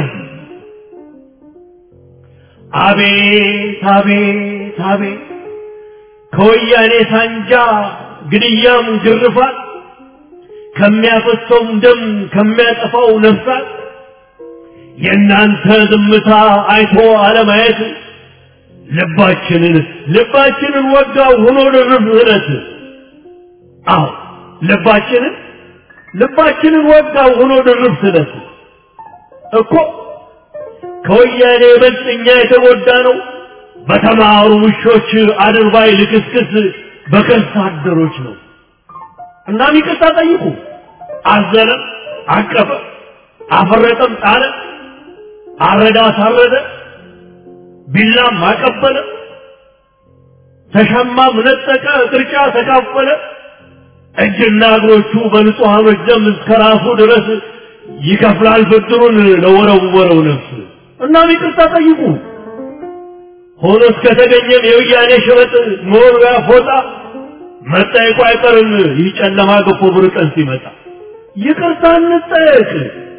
አቤት አቤት አቤት ከወያኔ ሳንጃ ግድያም ግርፋት ከሚያፈሰውም ደም ከሚያጠፋው ነፍሳት የእናንተ ዝምታ አይቶ አለማየት ልባችንን ልባችንን ወጋው ሆኖ ድርብ እለት አዎ ልባችንን ልባችንን ወጋው ሆኖ ድርብ ስለት እኮ ከወያኔ ይበልጥ እኛ የተጎዳ ነው በተማሩ ውሾች አድርባይ ልክስክስ በከርሳ አደሮች ነው እናም ይቅርታ ጠይቁ አዘነ አቀፈ አፈረጠም ጣለ አረዳ አሳረደ ቢላም አቀበለ ተሸማም ነጠቀ ቅርጫ ተካፈለ እጅና እግሮቹ በንጹሐኖች ደም እስከ ራሱ ድረስ ይከፍላል ብድሩን ለወረወረው ነፍስ እናም ይቅርታ ጠይቁ ሆኖ እስከተገኘም የወያኔ ሸበጥ መወርወያ ፎጣ መጠየቁ አይቀርም ይህ ጨለማ ገፎ ብር ቀን ሲመጣ ይቅርታ እንጠየቅ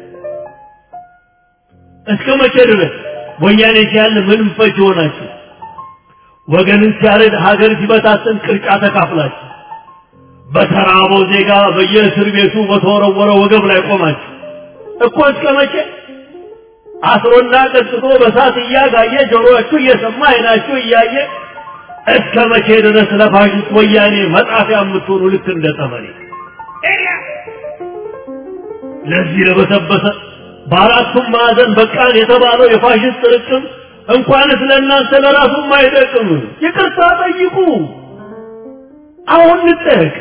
እስከ መቼ ድረስ ወያኔ ሲያል ምንም ፈጅ ሆናችሁ ወገንን ሲያረድ ሀገር ሲበታትን ቅርጫ ተካፍላችሁ በተራበው ዜጋ በየእስር ቤቱ በተወረወረ ወገብ ላይ ቆማችሁ እኮ እስከ መቼ አስሮና ቀጥቶ በሳት እያጋየ ጆሮአችሁ እየሰማ አይናችሁ እያየ እስከ መቼ ድረስ ለፋሽስት ወያኔ መጣፊያ የምትሆኑ ልክ እንደ ጠመኔ ለዚህ ለበሰበሰ በአራቱም ማዕዘን በቃን የተባለው የፋሽስት ርቅም እንኳንስ ለእናንተ ለራሱም አይጠቅም። ይቅርታ ጠይቁ። አሁን እንጠየቅ።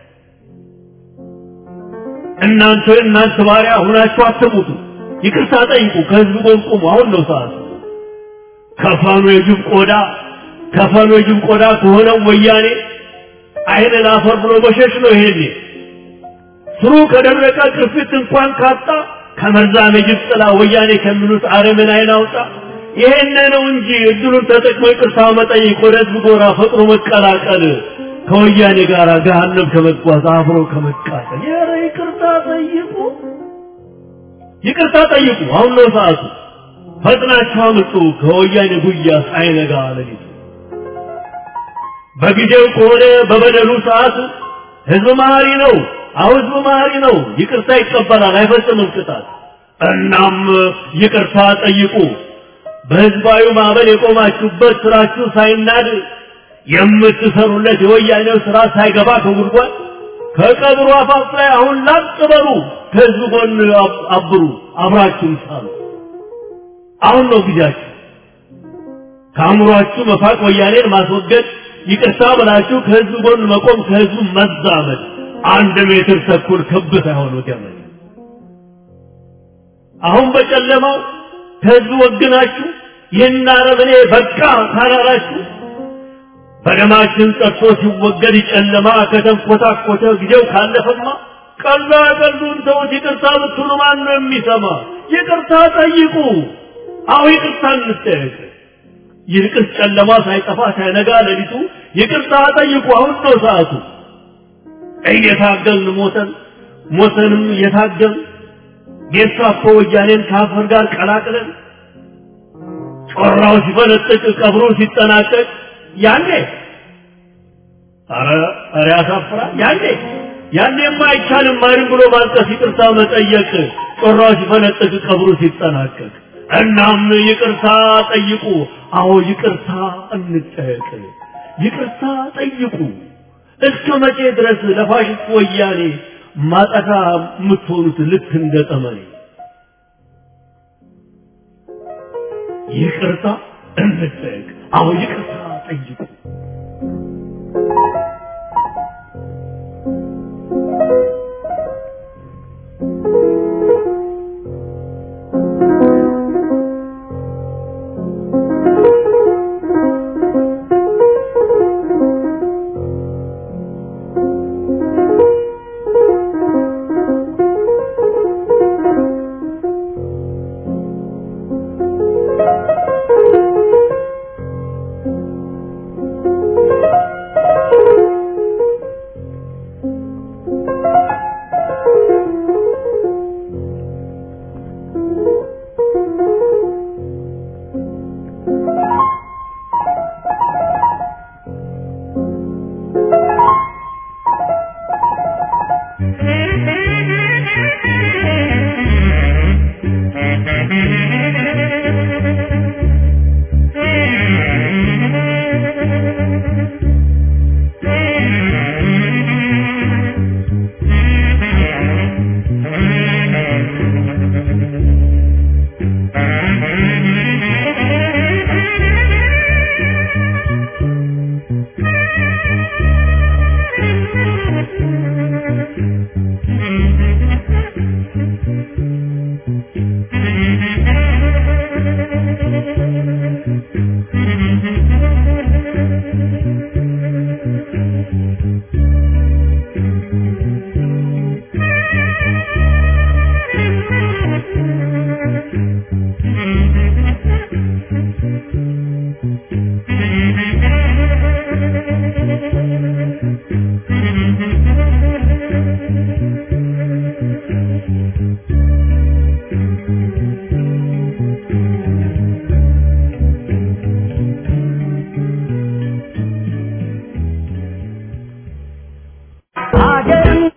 እናንተ እናንተ ባሪያ ሁናችሁ አትሙቱ። ይቅርታ ጠይቁ። ከህዝብ ጎን ቁሙ። አሁን ነው ሰዓቱ። ከፈኑ የጅብ ቆዳ ከፈኑ የጅብ ቆዳ ከሆነው ወያኔ አይን ላፈር ብሎ መሸሽ ነው። ይሄኔ ስሩ ከደረቀ ቅርፊት እንኳን ካጣ ከመርዛም የጅብ ጥላ ወያኔ ከሚሉት አረምን አይን አውጣ። ይሄን ነው እንጂ እድሉን ተጠቅሞ ይቅርታ መጠየቅ፣ ወደ ህዝብ ጎራ ፈጥኖ መቀላቀል፣ ከወያኔ ጋር ገሃነም ከመጓዝ አብሮ ከመቃጠል። ኧረ ይቅርታ ጠይቁ፣ ይቅርታ ጠይቁ። አሁን ነው ሰዓቱ። ፈጥናችሁ አምጡ ከወያኔ ጉያ ሳይነጋ ሌሊቱ። በጊዜው ከሆነ በበደሉ ሰዓት ህዝብ መሀሪ ነው። አሁን ህዝብ መሀሪ ነው። ይቅርታ ይቀበላል፣ አይፈጽምም ቅጣት። እናም ይቅርታ ጠይቁ። በህዝባዊ ማዕበል የቆማችሁበት ስራችሁ ሳይናድ የምትሰሩለት የወያኔው ስራ ሳይገባ ከጉድጓድ ከቀብሩ አፋፍ ላይ አሁን ላጥ በሉ። ከህዝብ ጎን አብሩ፣ አብራችሁም ሳሉ። አሁን ነው ጊዜያችሁ። ከአእምሯችሁ መፋቅ ወያኔን ማስወገድ፣ ይቅርታ ብላችሁ ከህዝብ ጎን መቆም፣ ከህዝቡ መዛመድ። አንድ ሜትር ተኩል ክብ ሳይሆን ገመድ። አሁን በጨለማው ከህዝብ ወግናችሁ ይህን አረመኔ በቃ ካላላችሁ በደማችን ጠርቶ ሲወገድ ጨለማ ከተንኮታኮተ ጊዜው ካለፈማ ቀላ ቀሉን ተውት። ይቅርታ ብትሉ ማን ነው የሚሰማ? ይቅርታ ጠይቁ። አሁ ይቅርታ እንጠየቅ። ይልቅስ ጨለማ ሳይጠፋ ሳይነጋ ሌሊቱ ይቅርታ ጠይቁ። አሁን ነው ሰዓቱ። እየታገልን ሞተን ሞተንም እየታገልን ጌሳፖ ወያኔን ከአፈር ጋር ቀላቅለን ጮራው ሲፈነጥቅ ቀብሩ ሲጠናቀቅ ያኔ ኧረ ኧረ ያሳፍራል። ያኔ ያኔማ አይቻልም ማንም ብሎ ማልቀስ ይቅርታ መጠየቅ ጮራው ሲፈነጥቅ ቀብሩ ሲጠናቀቅ። እናም ይቅርታ ጠይቁ። አዎ ይቅርታ እንጠየቅ። ይቅርታ ጠይቁ። እስከ መቼ ድረስ ለፋሽስት ወያኔ ማጠፋ የምትሆኑት ልክ እንደ ጠመኔ? ይቅርታ እንጠየቅ። አዎ ይቅርታ ጠይቁ።